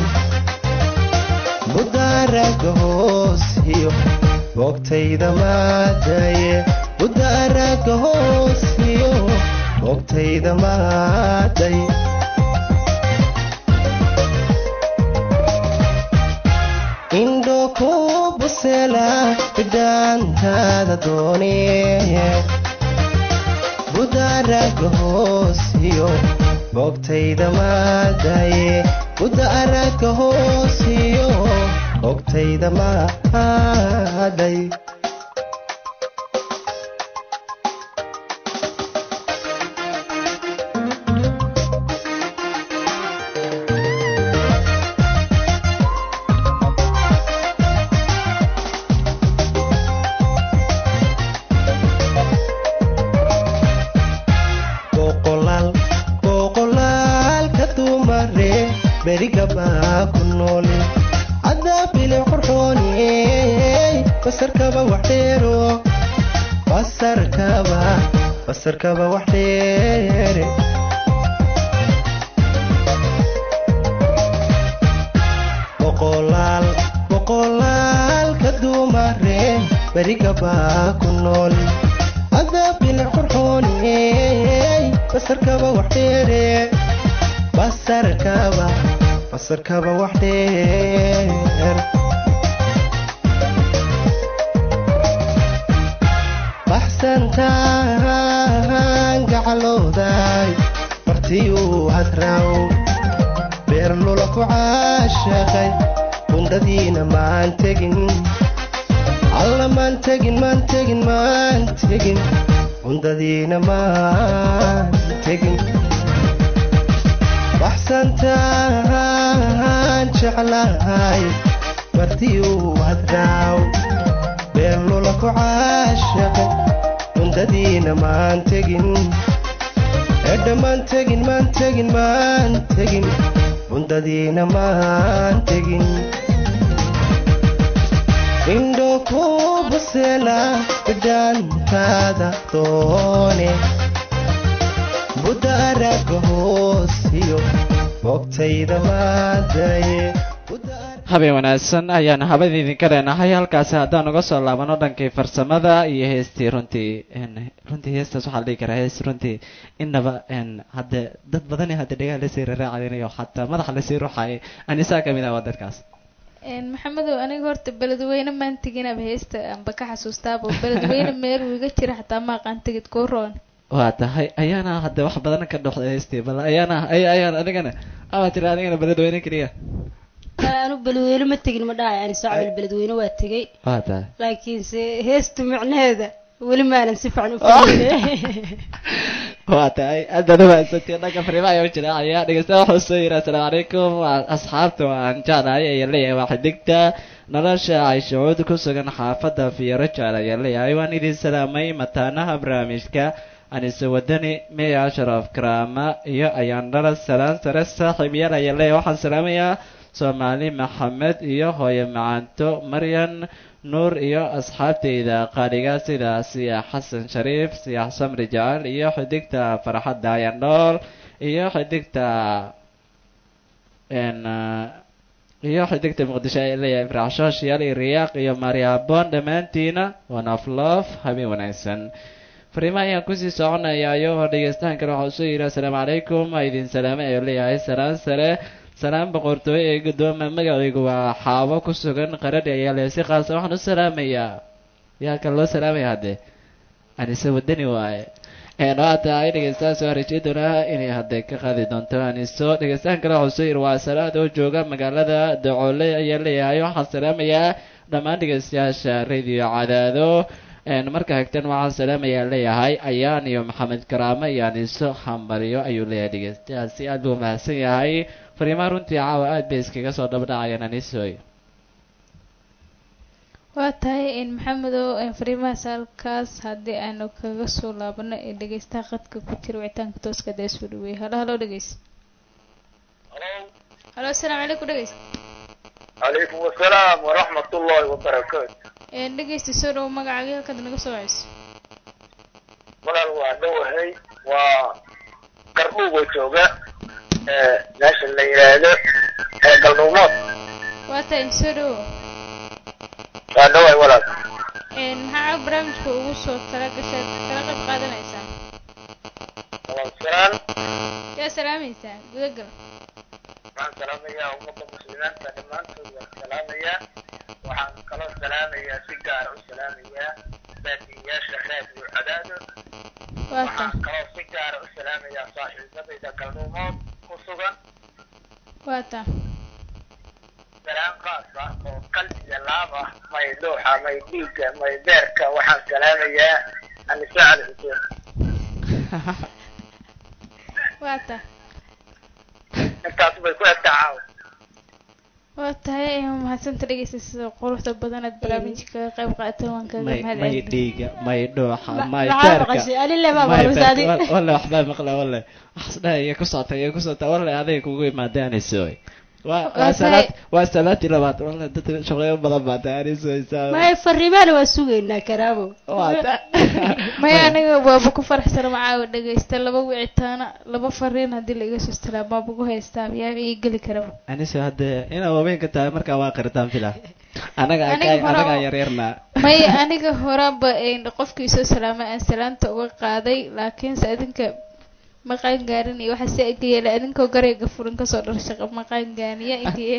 A: budaaraga hoos iyo boogtayda maadaye budaaraga hoos iyo boogtayda maaday indho ku busela bidhaantaada dooni budaaraga hoos iyo boogtayda maadaye budaaraga hoos iyo boogtayda maaday boqolaal boqolaalka dumare berigabaa ku noole cadaabile qurxooni basarkaba wax dheero basarkaba basarkaba wax dheere boqolaal boqolaalka dumare berigabaa ku nool cadaabile qurxooni basarkaba wax dheere basarkaba basarkaba wax dheer baxsantaan gacalooday martiyuu hadraaw beer lula ku caashaqay bundhadiina maan tegin alla maan tegin maan tegin maan tegin bundadiina maan tegin baxsantaan jeclahay martiyuu hadraaw beer lula ku caashaqay bundadiina maan tegin edha maan tegin maan tegin maan tegin bundadiina maan tegin indho ku busela bidhaantaada doone budaaraga hoos iyo bogtayda maadaye
C: habeen wanaagsan ayaana habada idinka leenahay halkaasi haddaan uga soo laabano dhankii farsamada iyo heestii runtii runtii heestaas waxaa la dhihi karaa hees runtii inaba hadde dad badani hadda dhegaha lasii raraacadinayo xataa madaxa lasii ruuxayay anisaa kamid ah waa dadkaas
D: maxamedow aniga horta beledweyne maan teginaba heesta anba ka xasuustaaba beledweyne meel uu iga jira xataa ma aqaan tegid kuu roon
C: waa tahay ayaana hadda wax badan ka dhoxday heestii bal ayaana ay ayaan adigana ama tira adigana beledweyne keliya
E: anu beledweyne ma tegin ma dhahay ani socbal beledweyne waa tegay
C: waa tahay
E: laakiinse heesta micnaheeda weli maanan si fiican u fahmin
C: waa tahay aadaad umahadsantay dhanka fariima ayaa u jira ayaa dhegeysta wuxuu soo yiri assalaamu calaykum asxaabta waan jeclahay ayaa leeyahay waa xidigta nolosha ay shucuud ku sugan xaafadda fiiro jecel ayaa leeyahay waan idin salaamay mataanaha barnaamijka anise wadani miya ashraf karaama iyo ayaan dhala salaan sare saaxiib yaal ayaa leeyahay waxaan salaamayaa soomaali maxamed iyo hooye macaanto maryan nuur iyo asxaabteyda qaaliga sida siyax xasan shariif siyax samri jacal iyo xidigta farxadda ayandhool iyo xidigta iyo xidigta muqdisho ay leeyahay ifraaxsho shiyaal iyo riyaaq iyo maryaabon dhammaantiina one of love habeen wanaagsan fariimaha ayaan kusii soconayaa iyo hor dhegeystahan kale waxaa usoo yidhi assalaamu calaykum waa idin salaamay ayuu leeyahay salaan sare salaan boqortooyo ee guddooma magacaygu waa xaabo ku sugan qaradhi ayaa leeyahay si qaasa waxaan u salaamayaa yaa kale loo salaamaya haddee anise wadani waaye waa tahay dhegeystahaas waa rajay doonaa inay hadde ka qaadi doonto aniso dhegeystahan kale waxaa usoo yidhi waa salaad oo jooga magaalada dacoole ayaa leeyahay waxaan salaamayaa dhammaan dhegeystayaasha radio cadaado marka xigtan waxaan salaamayaa leeyahay ayaan iyo maxamed karaame iyo aniso hambaryo ayuu leeyahay dhegeystayaasi aad buu mahadsan yahay fariimaha runtii caawa aad bay iskaga soo dhabadhacayaan anisoy
D: waa tahay maxamedow fariimahaas halkaas haddii aanu kaga soo laabano ee dhegeystaha qadka ku jira wicitaanka tooska dee soo dhaweeyay halo halo dhegeys halo assalaamu calaykum dhegeys
F: calaykum asalaam waraxmat ullahi wabarakaatu
D: dhegeysta soo dhowo magacaaga halkaad naga soo waceyso
F: walaal waa dhowahay waa qardhuugo jooga meesha la yidhaahdo galduumood
D: waa tahay soo dhowo
F: waa dhowahay walaal
D: maxaa barnaamijka ugu soo tala gashaad kala qayb qaadanaysaa
F: walaal salaan
D: yaa salaamaysaa gudagal
F: waxaan salaamayaa ummadda muslimiinta dhammaantood waan salaamayaa waxaan kaloo salaamayaa si gaara u salaamayaa baadiyayaasha raadiyo cadaado
D: waa
F: waxaan
D: tahay
F: kaloo si gaara u salaamayaa saaxiibadayda galduumood ku sugan
D: waa tahay
F: salaan qaas ah oo qalbi iyo laab ah may dhuuxa may dhiigga may beerka waxaan salaamayaa anise cali xuseen
D: waa tahay
F: intaas bay ku egtaa caawa
D: waa tahay mahadsanta dhegeysta sida quruxda badan aad barnaamijka kaga qayb qaatay waan kaga
C: may
D: mahad
C: may
D: celin
C: dhiiga may dhuuxa may
E: maxaa
C: beerka
E: maqashay alile baa
C: may
E: maqlusaadi
C: beerka walle waxbaa maqla walle waxasdhaha iyo ku socota iyo ku socota walle aday kugu imaadaanaysoy waa waa
D: Waa
C: salaad
D: tahay-
C: waa salaadii labaad walle dadka shaqeyo badan baa taanaysoysaa
E: may fariimaana waa sugaynaa karaabo
C: waa ta
D: maya aniga waaba ku faraxsana macaawa dhegeysta laba wicitaana laba fariin haddii la iga soo istilaa baaba ku haystaa yaa ii geli karaba
C: aniso hadde inaa waaweynka tahay markaa waa qiritaan fila anaga
D: Aniga hore
C: anaga
D: oo-
C: yaryarna
D: maya aniga horaba een qofkii soo salaamay aan salaanta uga qaaday laakiinse adinka ma qaangaarin iyo waxa si ega yeelay adinkoo garayga furin kasoo dhar shaqa ma qaangaaniya intii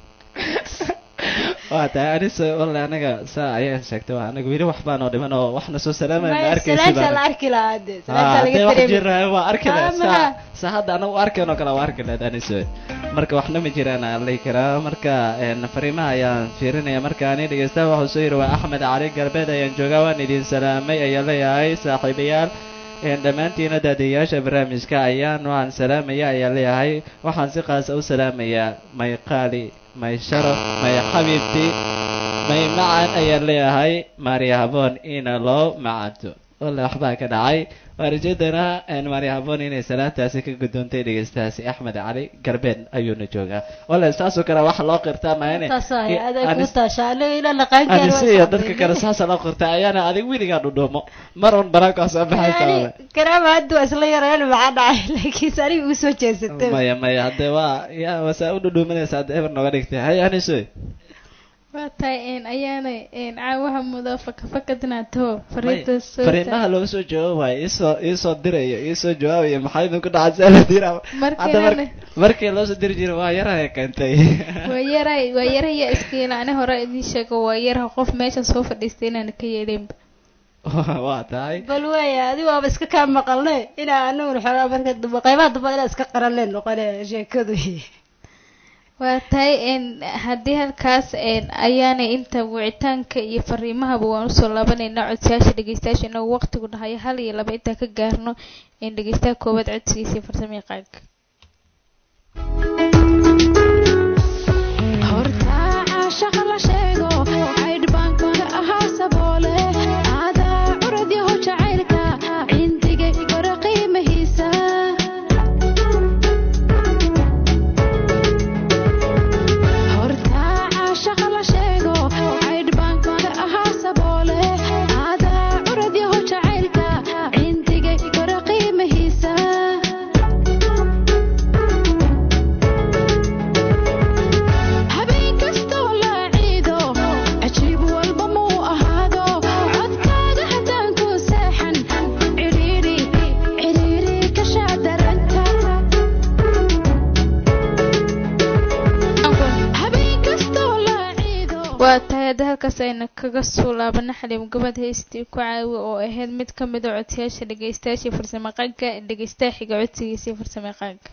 C: waa tahay aniso walle anaga saa ayaa sheegtay waa anaga weli wax baan oo dhiman oo waxna soo salaamaya ma
E: may
C: arkaysi
E: salaanta la
C: baan
E: arki lahaa de
C: Ah,
E: salaanta
C: hadee
E: laga
C: wax
E: dareemi
C: jiraayo waa arki
E: Ah,
C: lahaa saa
E: maha.
C: saa hadda anagu arkeen oo kale waa arki lahayd aniso marka waxna ma jiraan aan lay karaa marka een, fariimaha ayaan fiirinaya markaani dhegeystaha waxuu soo yidhi waa axmed cali galbeed ayaan joogaa waan idin salaamay ayaa leeyahay saaxiibayaal een, dhammaantiina daadiyayaasha barnaamijka ayaan waan salaamaya ayaa leeyahay waxaan si qaasa u salaamayaa may qaali may sharaf may xabiibti may macan ayaa leeyahay maariya haboon ina loo macanto walla waxbaa ka dhacay waan rajeedaynaa maari haboon inay salaantaasi ka gudoontay dhegeystahaasi axmed cali galbeed ayuuna joogaa walla saasoo kale waxa loo qirtaa maane
E: taasahay aday ku taashaa aniga ila laqaankeeda
C: anise iyo dadka kale saasa loo qirtaa ayaana adig weligaa dhudhuumo mar un banaankaa soo baxaysa walla
E: karaama hadda waa isla yareen maxaa dhacay laakiinse aniga uu soo jeesatay
C: maya maya hadde waa ya wasaa u dhudhuumanaysa hadda eber nooga dhigtay hay anisoy
D: waa tahay een ayaanay een caawaha mudo fakafakadnaato fariinta soo
C: fariimaha loo soo jawaabayo isoo iisoo dirayo iisoo jawaabayo maxaa idinku dhacay saa la dira hadda mar
D: markii
C: markii loo soo diri jiray waa yarahay keentay
D: waa yaray waa yaraya iskiila ani hore idiin sheego waa yaraha qof meeshan soo fadhiistay inaan ka yeelinba
C: waa tahay
E: bal weya adigu waaba iska kaa maqalne inaa anaguna xoogaa marka dambe qaybaha dambe inaa iska qaranleen noqone sheekadu
D: waa tahay een haddii halkaas een ayaanay inta wicitaanka iyo fariimahaba waan usoo laabanaynaa codsayaasha dhegeystayaasha inagoo waqtigu dhahayo hal iyo laba intaan ka gaarno in dhegeystaha koowaad codsigiisa iyo farsamo yaqaanka
G: horta caashaqa la sheego caydh baan kaga ahaa saboole aadaa curad yaho jacaylka cindiga bara qiimahiisa horta caashaqa la sheego caydh baan kaga ahaa saboole aadaa curad yaho jacaylka cindiga bara qiimahiisa habeen kastoo la ciido cajiib walba muu ahaado codkaaga haddaan ku seexan cidhiidhi cidhiidhi ka shaadaranta habeen kastoo la ciido
D: waa tahay hadda halkaas ayna kaga soo laabana xaliim gabad heystii ku caawi oo ahayd mid ka mid a codsayaasha dhegeystayaasha iyo farsamaqaanka dhegeystaha xiga codsigiisa iyo farsamaqaanka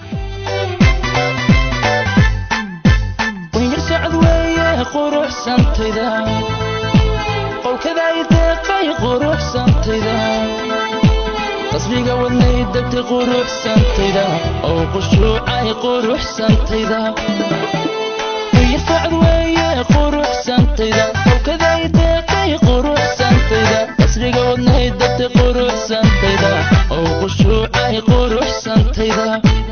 H: wayar socod weeye quruxsantayda qowkaday deeqay quruxsantayda qasbiga wadnay degtay quruxsantayda oo qushuucay quruxsantayda wayar socod weeye quruxsantayda qowkaday deeqay quruxsantayda qasbiga wadnay degtay quruxsantayda oo qushuucay quruxsantayda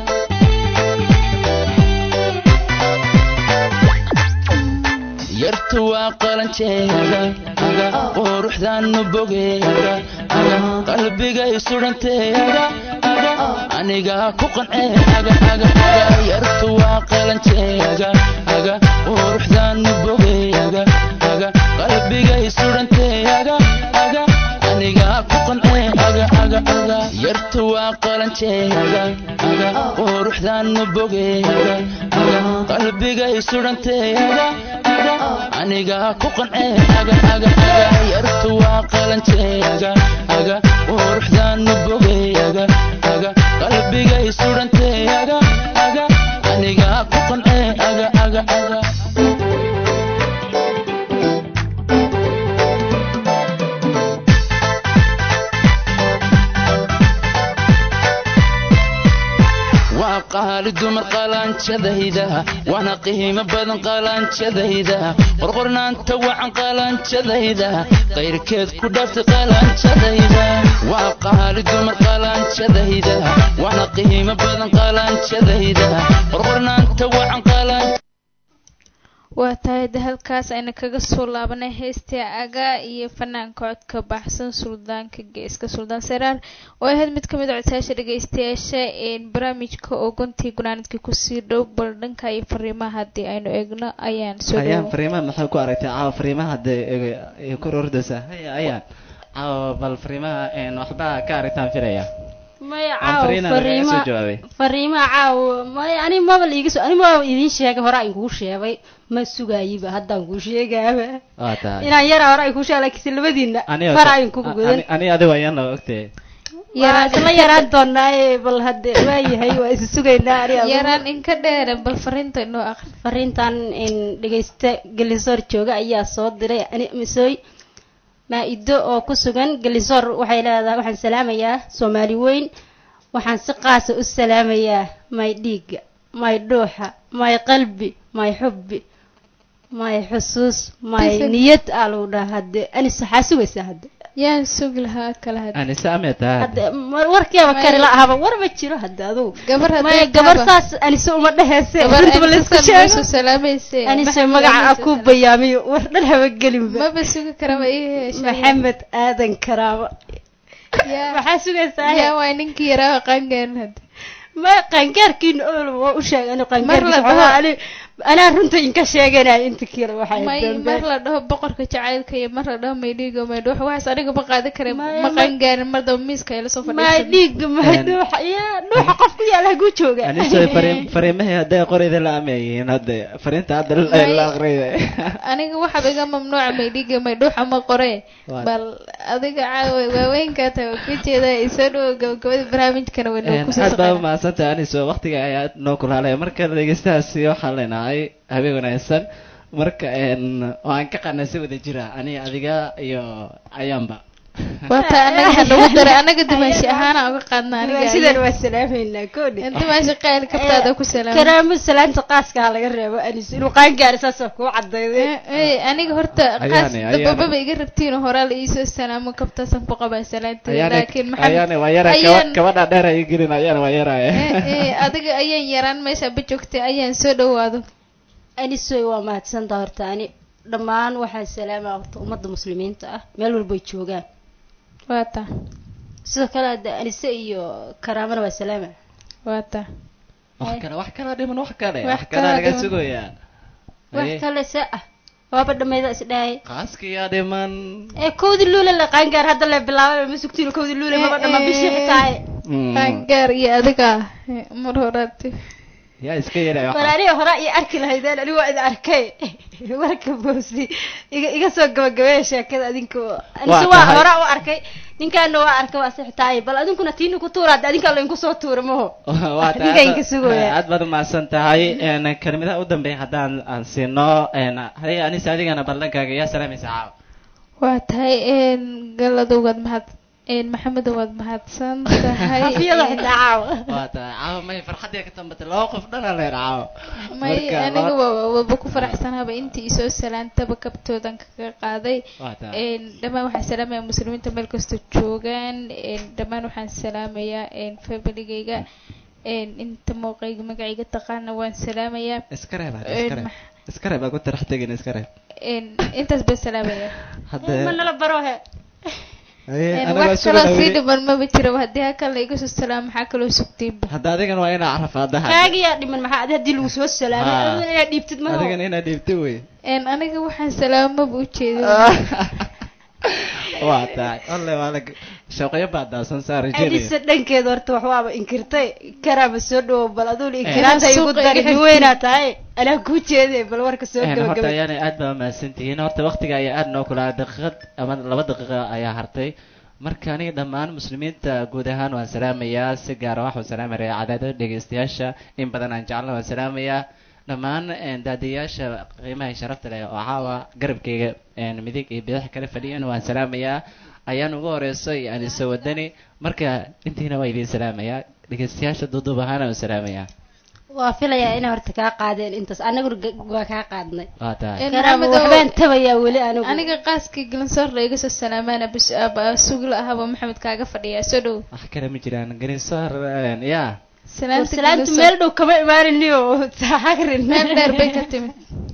H: yartu waa qalanjeega aga quruxdaanu bogeega aga qalbigay sudhanteega aga aniga ku qanceega aga aga yartu waa qalanjeega aga quruxdaanu bogeega aga qalbigay sudhanteega aga aniga ku qanceega aga aga yartu waa qalanjeega aga quruxdaanu bogeega aga qalbigay sudhanteega aga aniga ku qanceega aga aga yartu waa qalanjeega aga quruxdaanu bogeega aga qalbigay sudhanteega aga aniga ku qanceega aga aga waa qaali dumar qalanjadayda waana qiimo badan qalanjadayda qorqornaanta wacan qalanjadayda qayrkeed ku dhaftay qalanjadayda waa qaali dumar qalanjadayda waana qiimo badan qalanjadayda qorqornaanta wacan qalan
D: waa tahay hadda halkaas ayna kaga soo laabanay heystii agaa iyo fanaanka codka baxsan suldaanka geeska suldaan saraar oo ahayd mid ka mid a codsayaasha dhegeystayaasha een barnaamijka oo guntii gunaanadkii kusii dhow bal dhanka iyo fariimaha haddii aynu eegno ayaan soo
C: ayaan
D: dhawo
C: fariimaha maxay ku aragtay caawa fariimaha hadda ay ku rordaysaa haya ayaan caawa bal fariimaha een waxbaa ka aragtaan filaya
E: maya
C: aan
E: caaw
C: fariina lagaga soo
E: fariima
C: jawaabay
E: fariimaha caaw maya ani maba liiga soo ani maba idiin sheegay hore aan kuu sheegay ma sugaayiba haddaan kuu sheegaaba
C: waa tahay
E: inaan yara hore ay kuu sheegay laakiinse labadiina
C: Aniga
E: far
C: ta-
E: ayn kugu gudan
C: ani- ani adigo ayaan la ogtay
E: waa isla yaraan doonaaye bal hadde waayahay waa isu sugaynaa ani adigu.
D: yaraan inka dheere bal fariinta inoo aqri
E: fariintan in dhegeysta gelisoor jooga ayaa soo diray ani misooy maa-ido oo ku sugan gelisoor waxay leedahay waxaan salaamayaa soomaali weyn waxaan si qaasa u salaamayaa may dhiiga may dhuuxa may qalbi may xubbi may xusuus may
D: Tifin.
E: niyad aa lagu dhaha hadde ani saxaa sugaysaa hadde
D: yaan sugi lahaa kala had
C: anise ametaa
E: hadda mar- warkiiaba kari la ahaba war ma jiro hadda adugu
D: gabar
E: maya
D: hadday
E: gabar
D: taaba-
E: saas anise uma dheheyse
D: gabar
E: runtaba laisku
D: Anisa
E: sheego
D: Muuse salaamayse
E: anise
D: Maxamed
E: magaca
D: Muuse
E: ku
D: salaam-
E: bayaamiyo war dhan haba gelinba
D: maba sugi karaba ii heshay
E: maxamed aadan karaama
D: yaa
E: maxaa sugaysaa
D: yaa waa ninkii yaraa qaangaarin hadda
E: ma qaangaarkiina ool waa u sheegay anu
D: Mar la dhaho-
E: qaangaarkiisa anaa runta inka sheeganaya inta kale waxay
D: may
E: dambe
D: mar la dhaho boqorka jacaylka iyo mar la dhaho maydhiigo maydho waxaas aniga ma qaadan kare
E: Maya,
D: ma
E: ma-
D: qaangaarin mar daba miiska ay la soo
E: ma
D: fadhiisan
E: dhiigga ma
C: Een.
E: dhuuxa yaa dhuuxa qof ku yaala haguu jooga
C: anise fariim fariimahii hadday qorida la ameeyihiin hadda fariinta hadda la-
D: May-
C: la aqriyay
D: aniga waxaaba iga mamnuuca maydhiiga maydhuuxa ma qore
C: Waa-
D: bal adiga caawa waaweynkaa tahay waa ku jeeda isoo dhowo gabagabada barnaamijkana way noo
C: Een,
D: kusoo
C: aad baa
D: saqana
C: umahadsantahay aniso waqtiga ayaa noo kulaalaya marka dhegeystahaasi waxaan leenahay habeen wanaagsan marka een waan ka qanay si wada jira aniga adiga iyo ayaanba
D: waata anaga hanagu daray anaga dimaashi ahaana uga qaadna aniga
E: sidan waa salaameynaa koodhi
D: dimaashi qayl kabtaada ku salaam
E: karaamo salaanta qaaska ha laga reebo anis inuu qaangaari saasoo kuu cadayday
D: aniga horta
C: Ayaane,
D: qaas
C: ayaane.
D: dabababa iga rabtiin horaa la iisoo salaamo kabtaasan ku qabaa salaanteeda laakiin maxamed
C: ayaana waa yara
D: ayaan-
C: kabadha dheer ay gelin ayaana waa yaraya
D: Eh, eh, adiga ayaan yaraan meesha ba joogtay ayaan soo dhawaado
E: anisoy waa mahadsantaa horta ani dhammaan waxaan salaamaa horta ummadda muslimiinta ah meel walbay joogaan
D: waata
E: sidoo kale hadda anise iyo karaamana waa salaama
D: waata
C: wax kale wax kala dhiman wax kale
D: Wax
C: wax kale
D: kala
C: laga
D: dhiman.
C: sugayaa
E: wax
C: Aye,
E: kale se ah waaba dhamayda isdhahay
C: qaaskiyaa dhiman
E: ee kowdi luule la qaangaar hadda la bilaabay ma sugtiin kowdi luule maba dhama bishii xitaa
C: Mm.
D: qaangaar iyo adiga eh, mar horaati
C: yaa iska yaraya
E: war aniga hore iyo arki lahaydeen aniga waa idin arkay warka boosi iga iga soo gabagabeeya sheekada adinka anise waa
C: tahay.
E: hore u arkay ninkaana waa arkay waa sixtaay bal adinkuna tiina ku tuura hadda adinka lainku soo tuura maho
C: waa tahay
E: Ninka
C: aad
E: inka
C: ba-
E: sugaya.
C: aad baad umahadsan tahay een kelmadaha u dambeeya haddaan aan siino een hadiga anise adigana baldankaaga yaa salaamaysa caawa
D: waa tahay een galado waad mahad een maxamedo waad mahadsan tahay
E: hafiyada
D: een,
E: xitaa caawa
C: waa tahay caawa may farxadii ka tambatay laba qof dhana leer caawa
D: may
C: Marka
D: aniga
C: laba-
D: waa waaba ku faraxsanaaba intii isoo salaantaba kabtoodan kaga qaaday
C: waa tahay
D: een dhammaan waxaan salaamayaa muslimiinta meel kasta joogaan een dhammaan waxaan salaamayaa een familigayga een inta mooqayga magacayga taqaana waan salaamayaa
C: iska reeb hadda
D: een
C: iska reeb
D: max-
C: iska reeb aku tarax tegin iska reeb
D: een intaas baan salaamayaa
E: ma
C: hadda
E: nala baro he
C: Haye,
D: een
C: anaga
D: wax
C: sugan
D: kaloo sii
C: awey.
D: dhiman maba jiraba haddii halkan la iga soo salaamo maxaa kaloo sugtiinba
C: hadda adigan waa inaa carafaada
E: kaagiyaa dhiman maxaa adi haddii lagu soo salaamay
C: Ah.
E: aduna inaad dhiibtid maho
C: adigan inaad dhiibta wey
D: een aniga waxaan salaamaba ujeedo
C: waa tahay alle waa la shaqeyo baa daasan saa rajeynaya
E: adisa dhankeeda horta wax waaba inkirtay karaaba soo dhawo bal aduna inkiraanta
D: Inaa
E: igu
D: suuqa
E: dari
D: iga
E: nin
D: xigtid.
E: weynaa tahay anaa kuu jeeday bal warka soo
C: Een, horta
E: gabagabay
C: ayaana aad baa mahadsantihiin horta waqtiga ayaa aad noo kulaa daqiiqad ama laba daqiiqa ayaa hartay marka aniga dhammaan muslimiinta guud ahaan waan salaamayaa si gaara waxaan salaamaya cadaadada dhegeystayaasha in badan aan jeclana waan salaamayaa dhammaan een, daadiyaasha qiimaha iyo sharafta leh oo caawa garabkayga een, midig iyo bidix kala fadhiyan waan salaamayaa ayaan ugu horeyso iyo aniso wadani marka intiina waa idiin salaamayaa dhegeystayaasha duuduub ahaana waan salaamayaa
E: waa filayaa inay horta kaa qaadeen intaas anaguna ga- waa kaa qaadnay
C: waa tahay
D: Een,
E: karaaba
D: Maxamedow,
E: waxbaan tabayaa weli anigu
D: aniga qaaskii galansoor la iga soo salaamaana bas aba sugla ahaba maxamed kaaga fadhiyaa soo dhow
C: wax kale ma jiraan garisoor yaa
D: salaanta
E: salaamtu
D: Galansoor-
E: meel dhow kama imaaniniyo hagrin
D: meel dheer bay ka timid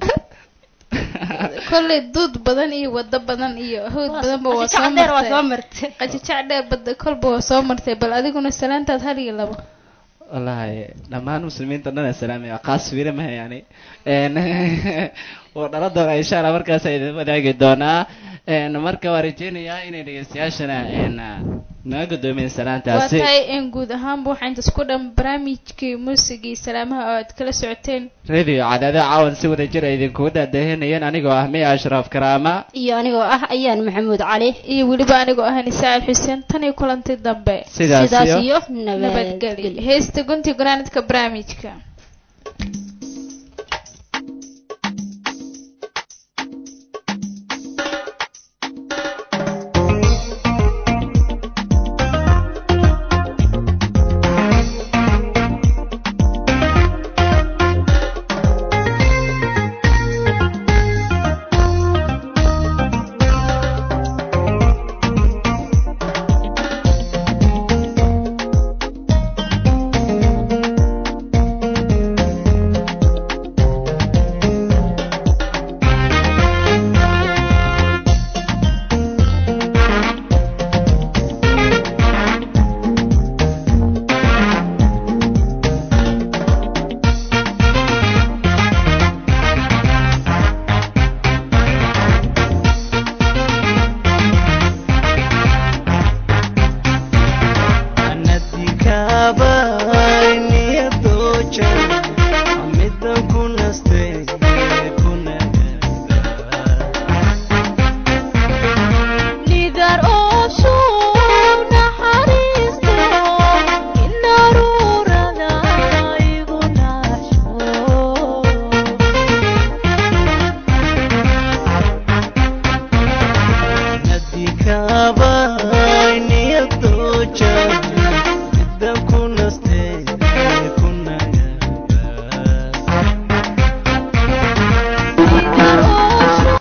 D: kolley duud badan iyo wado badan iyo hawd badanba waa soo
E: dheer waa soo
D: martay
E: martay
D: qajajac dheer bada kolba waa soo martay bal adiguna salaantaad hal iyo labo
C: wallaahi dhammaan muslimiinta dhan aan salaamaya qaas wiila maha yani n wuu dhala doonaa insha allah markaas idin wadaagi doonaa n marka waa rajeynayaa inay dhegeystayaashana n naga gudoomiyeen
D: waa
C: salaantaasi
D: tahay in guud ahaanba waxaa intaas ku dhan barnaamijkii muusigii salaamaha oo aad kala socoteen
C: radio cadaada caawan si wada jir ay idinkugu daadahinayeen anigoo ah miya ashraf karaama
E: iyo anigoo ah ayaan maxamuud cali
D: iyo weliba anigoo ahani saacid xuseen tan iyo kulanti dambe
C: sidaas
E: sidaas
C: iyo
E: iyo
D: nabadgelyo
E: nabadgelyo
D: heesta gunti gunaanadka barnaamijka
G: Thank
A: jecel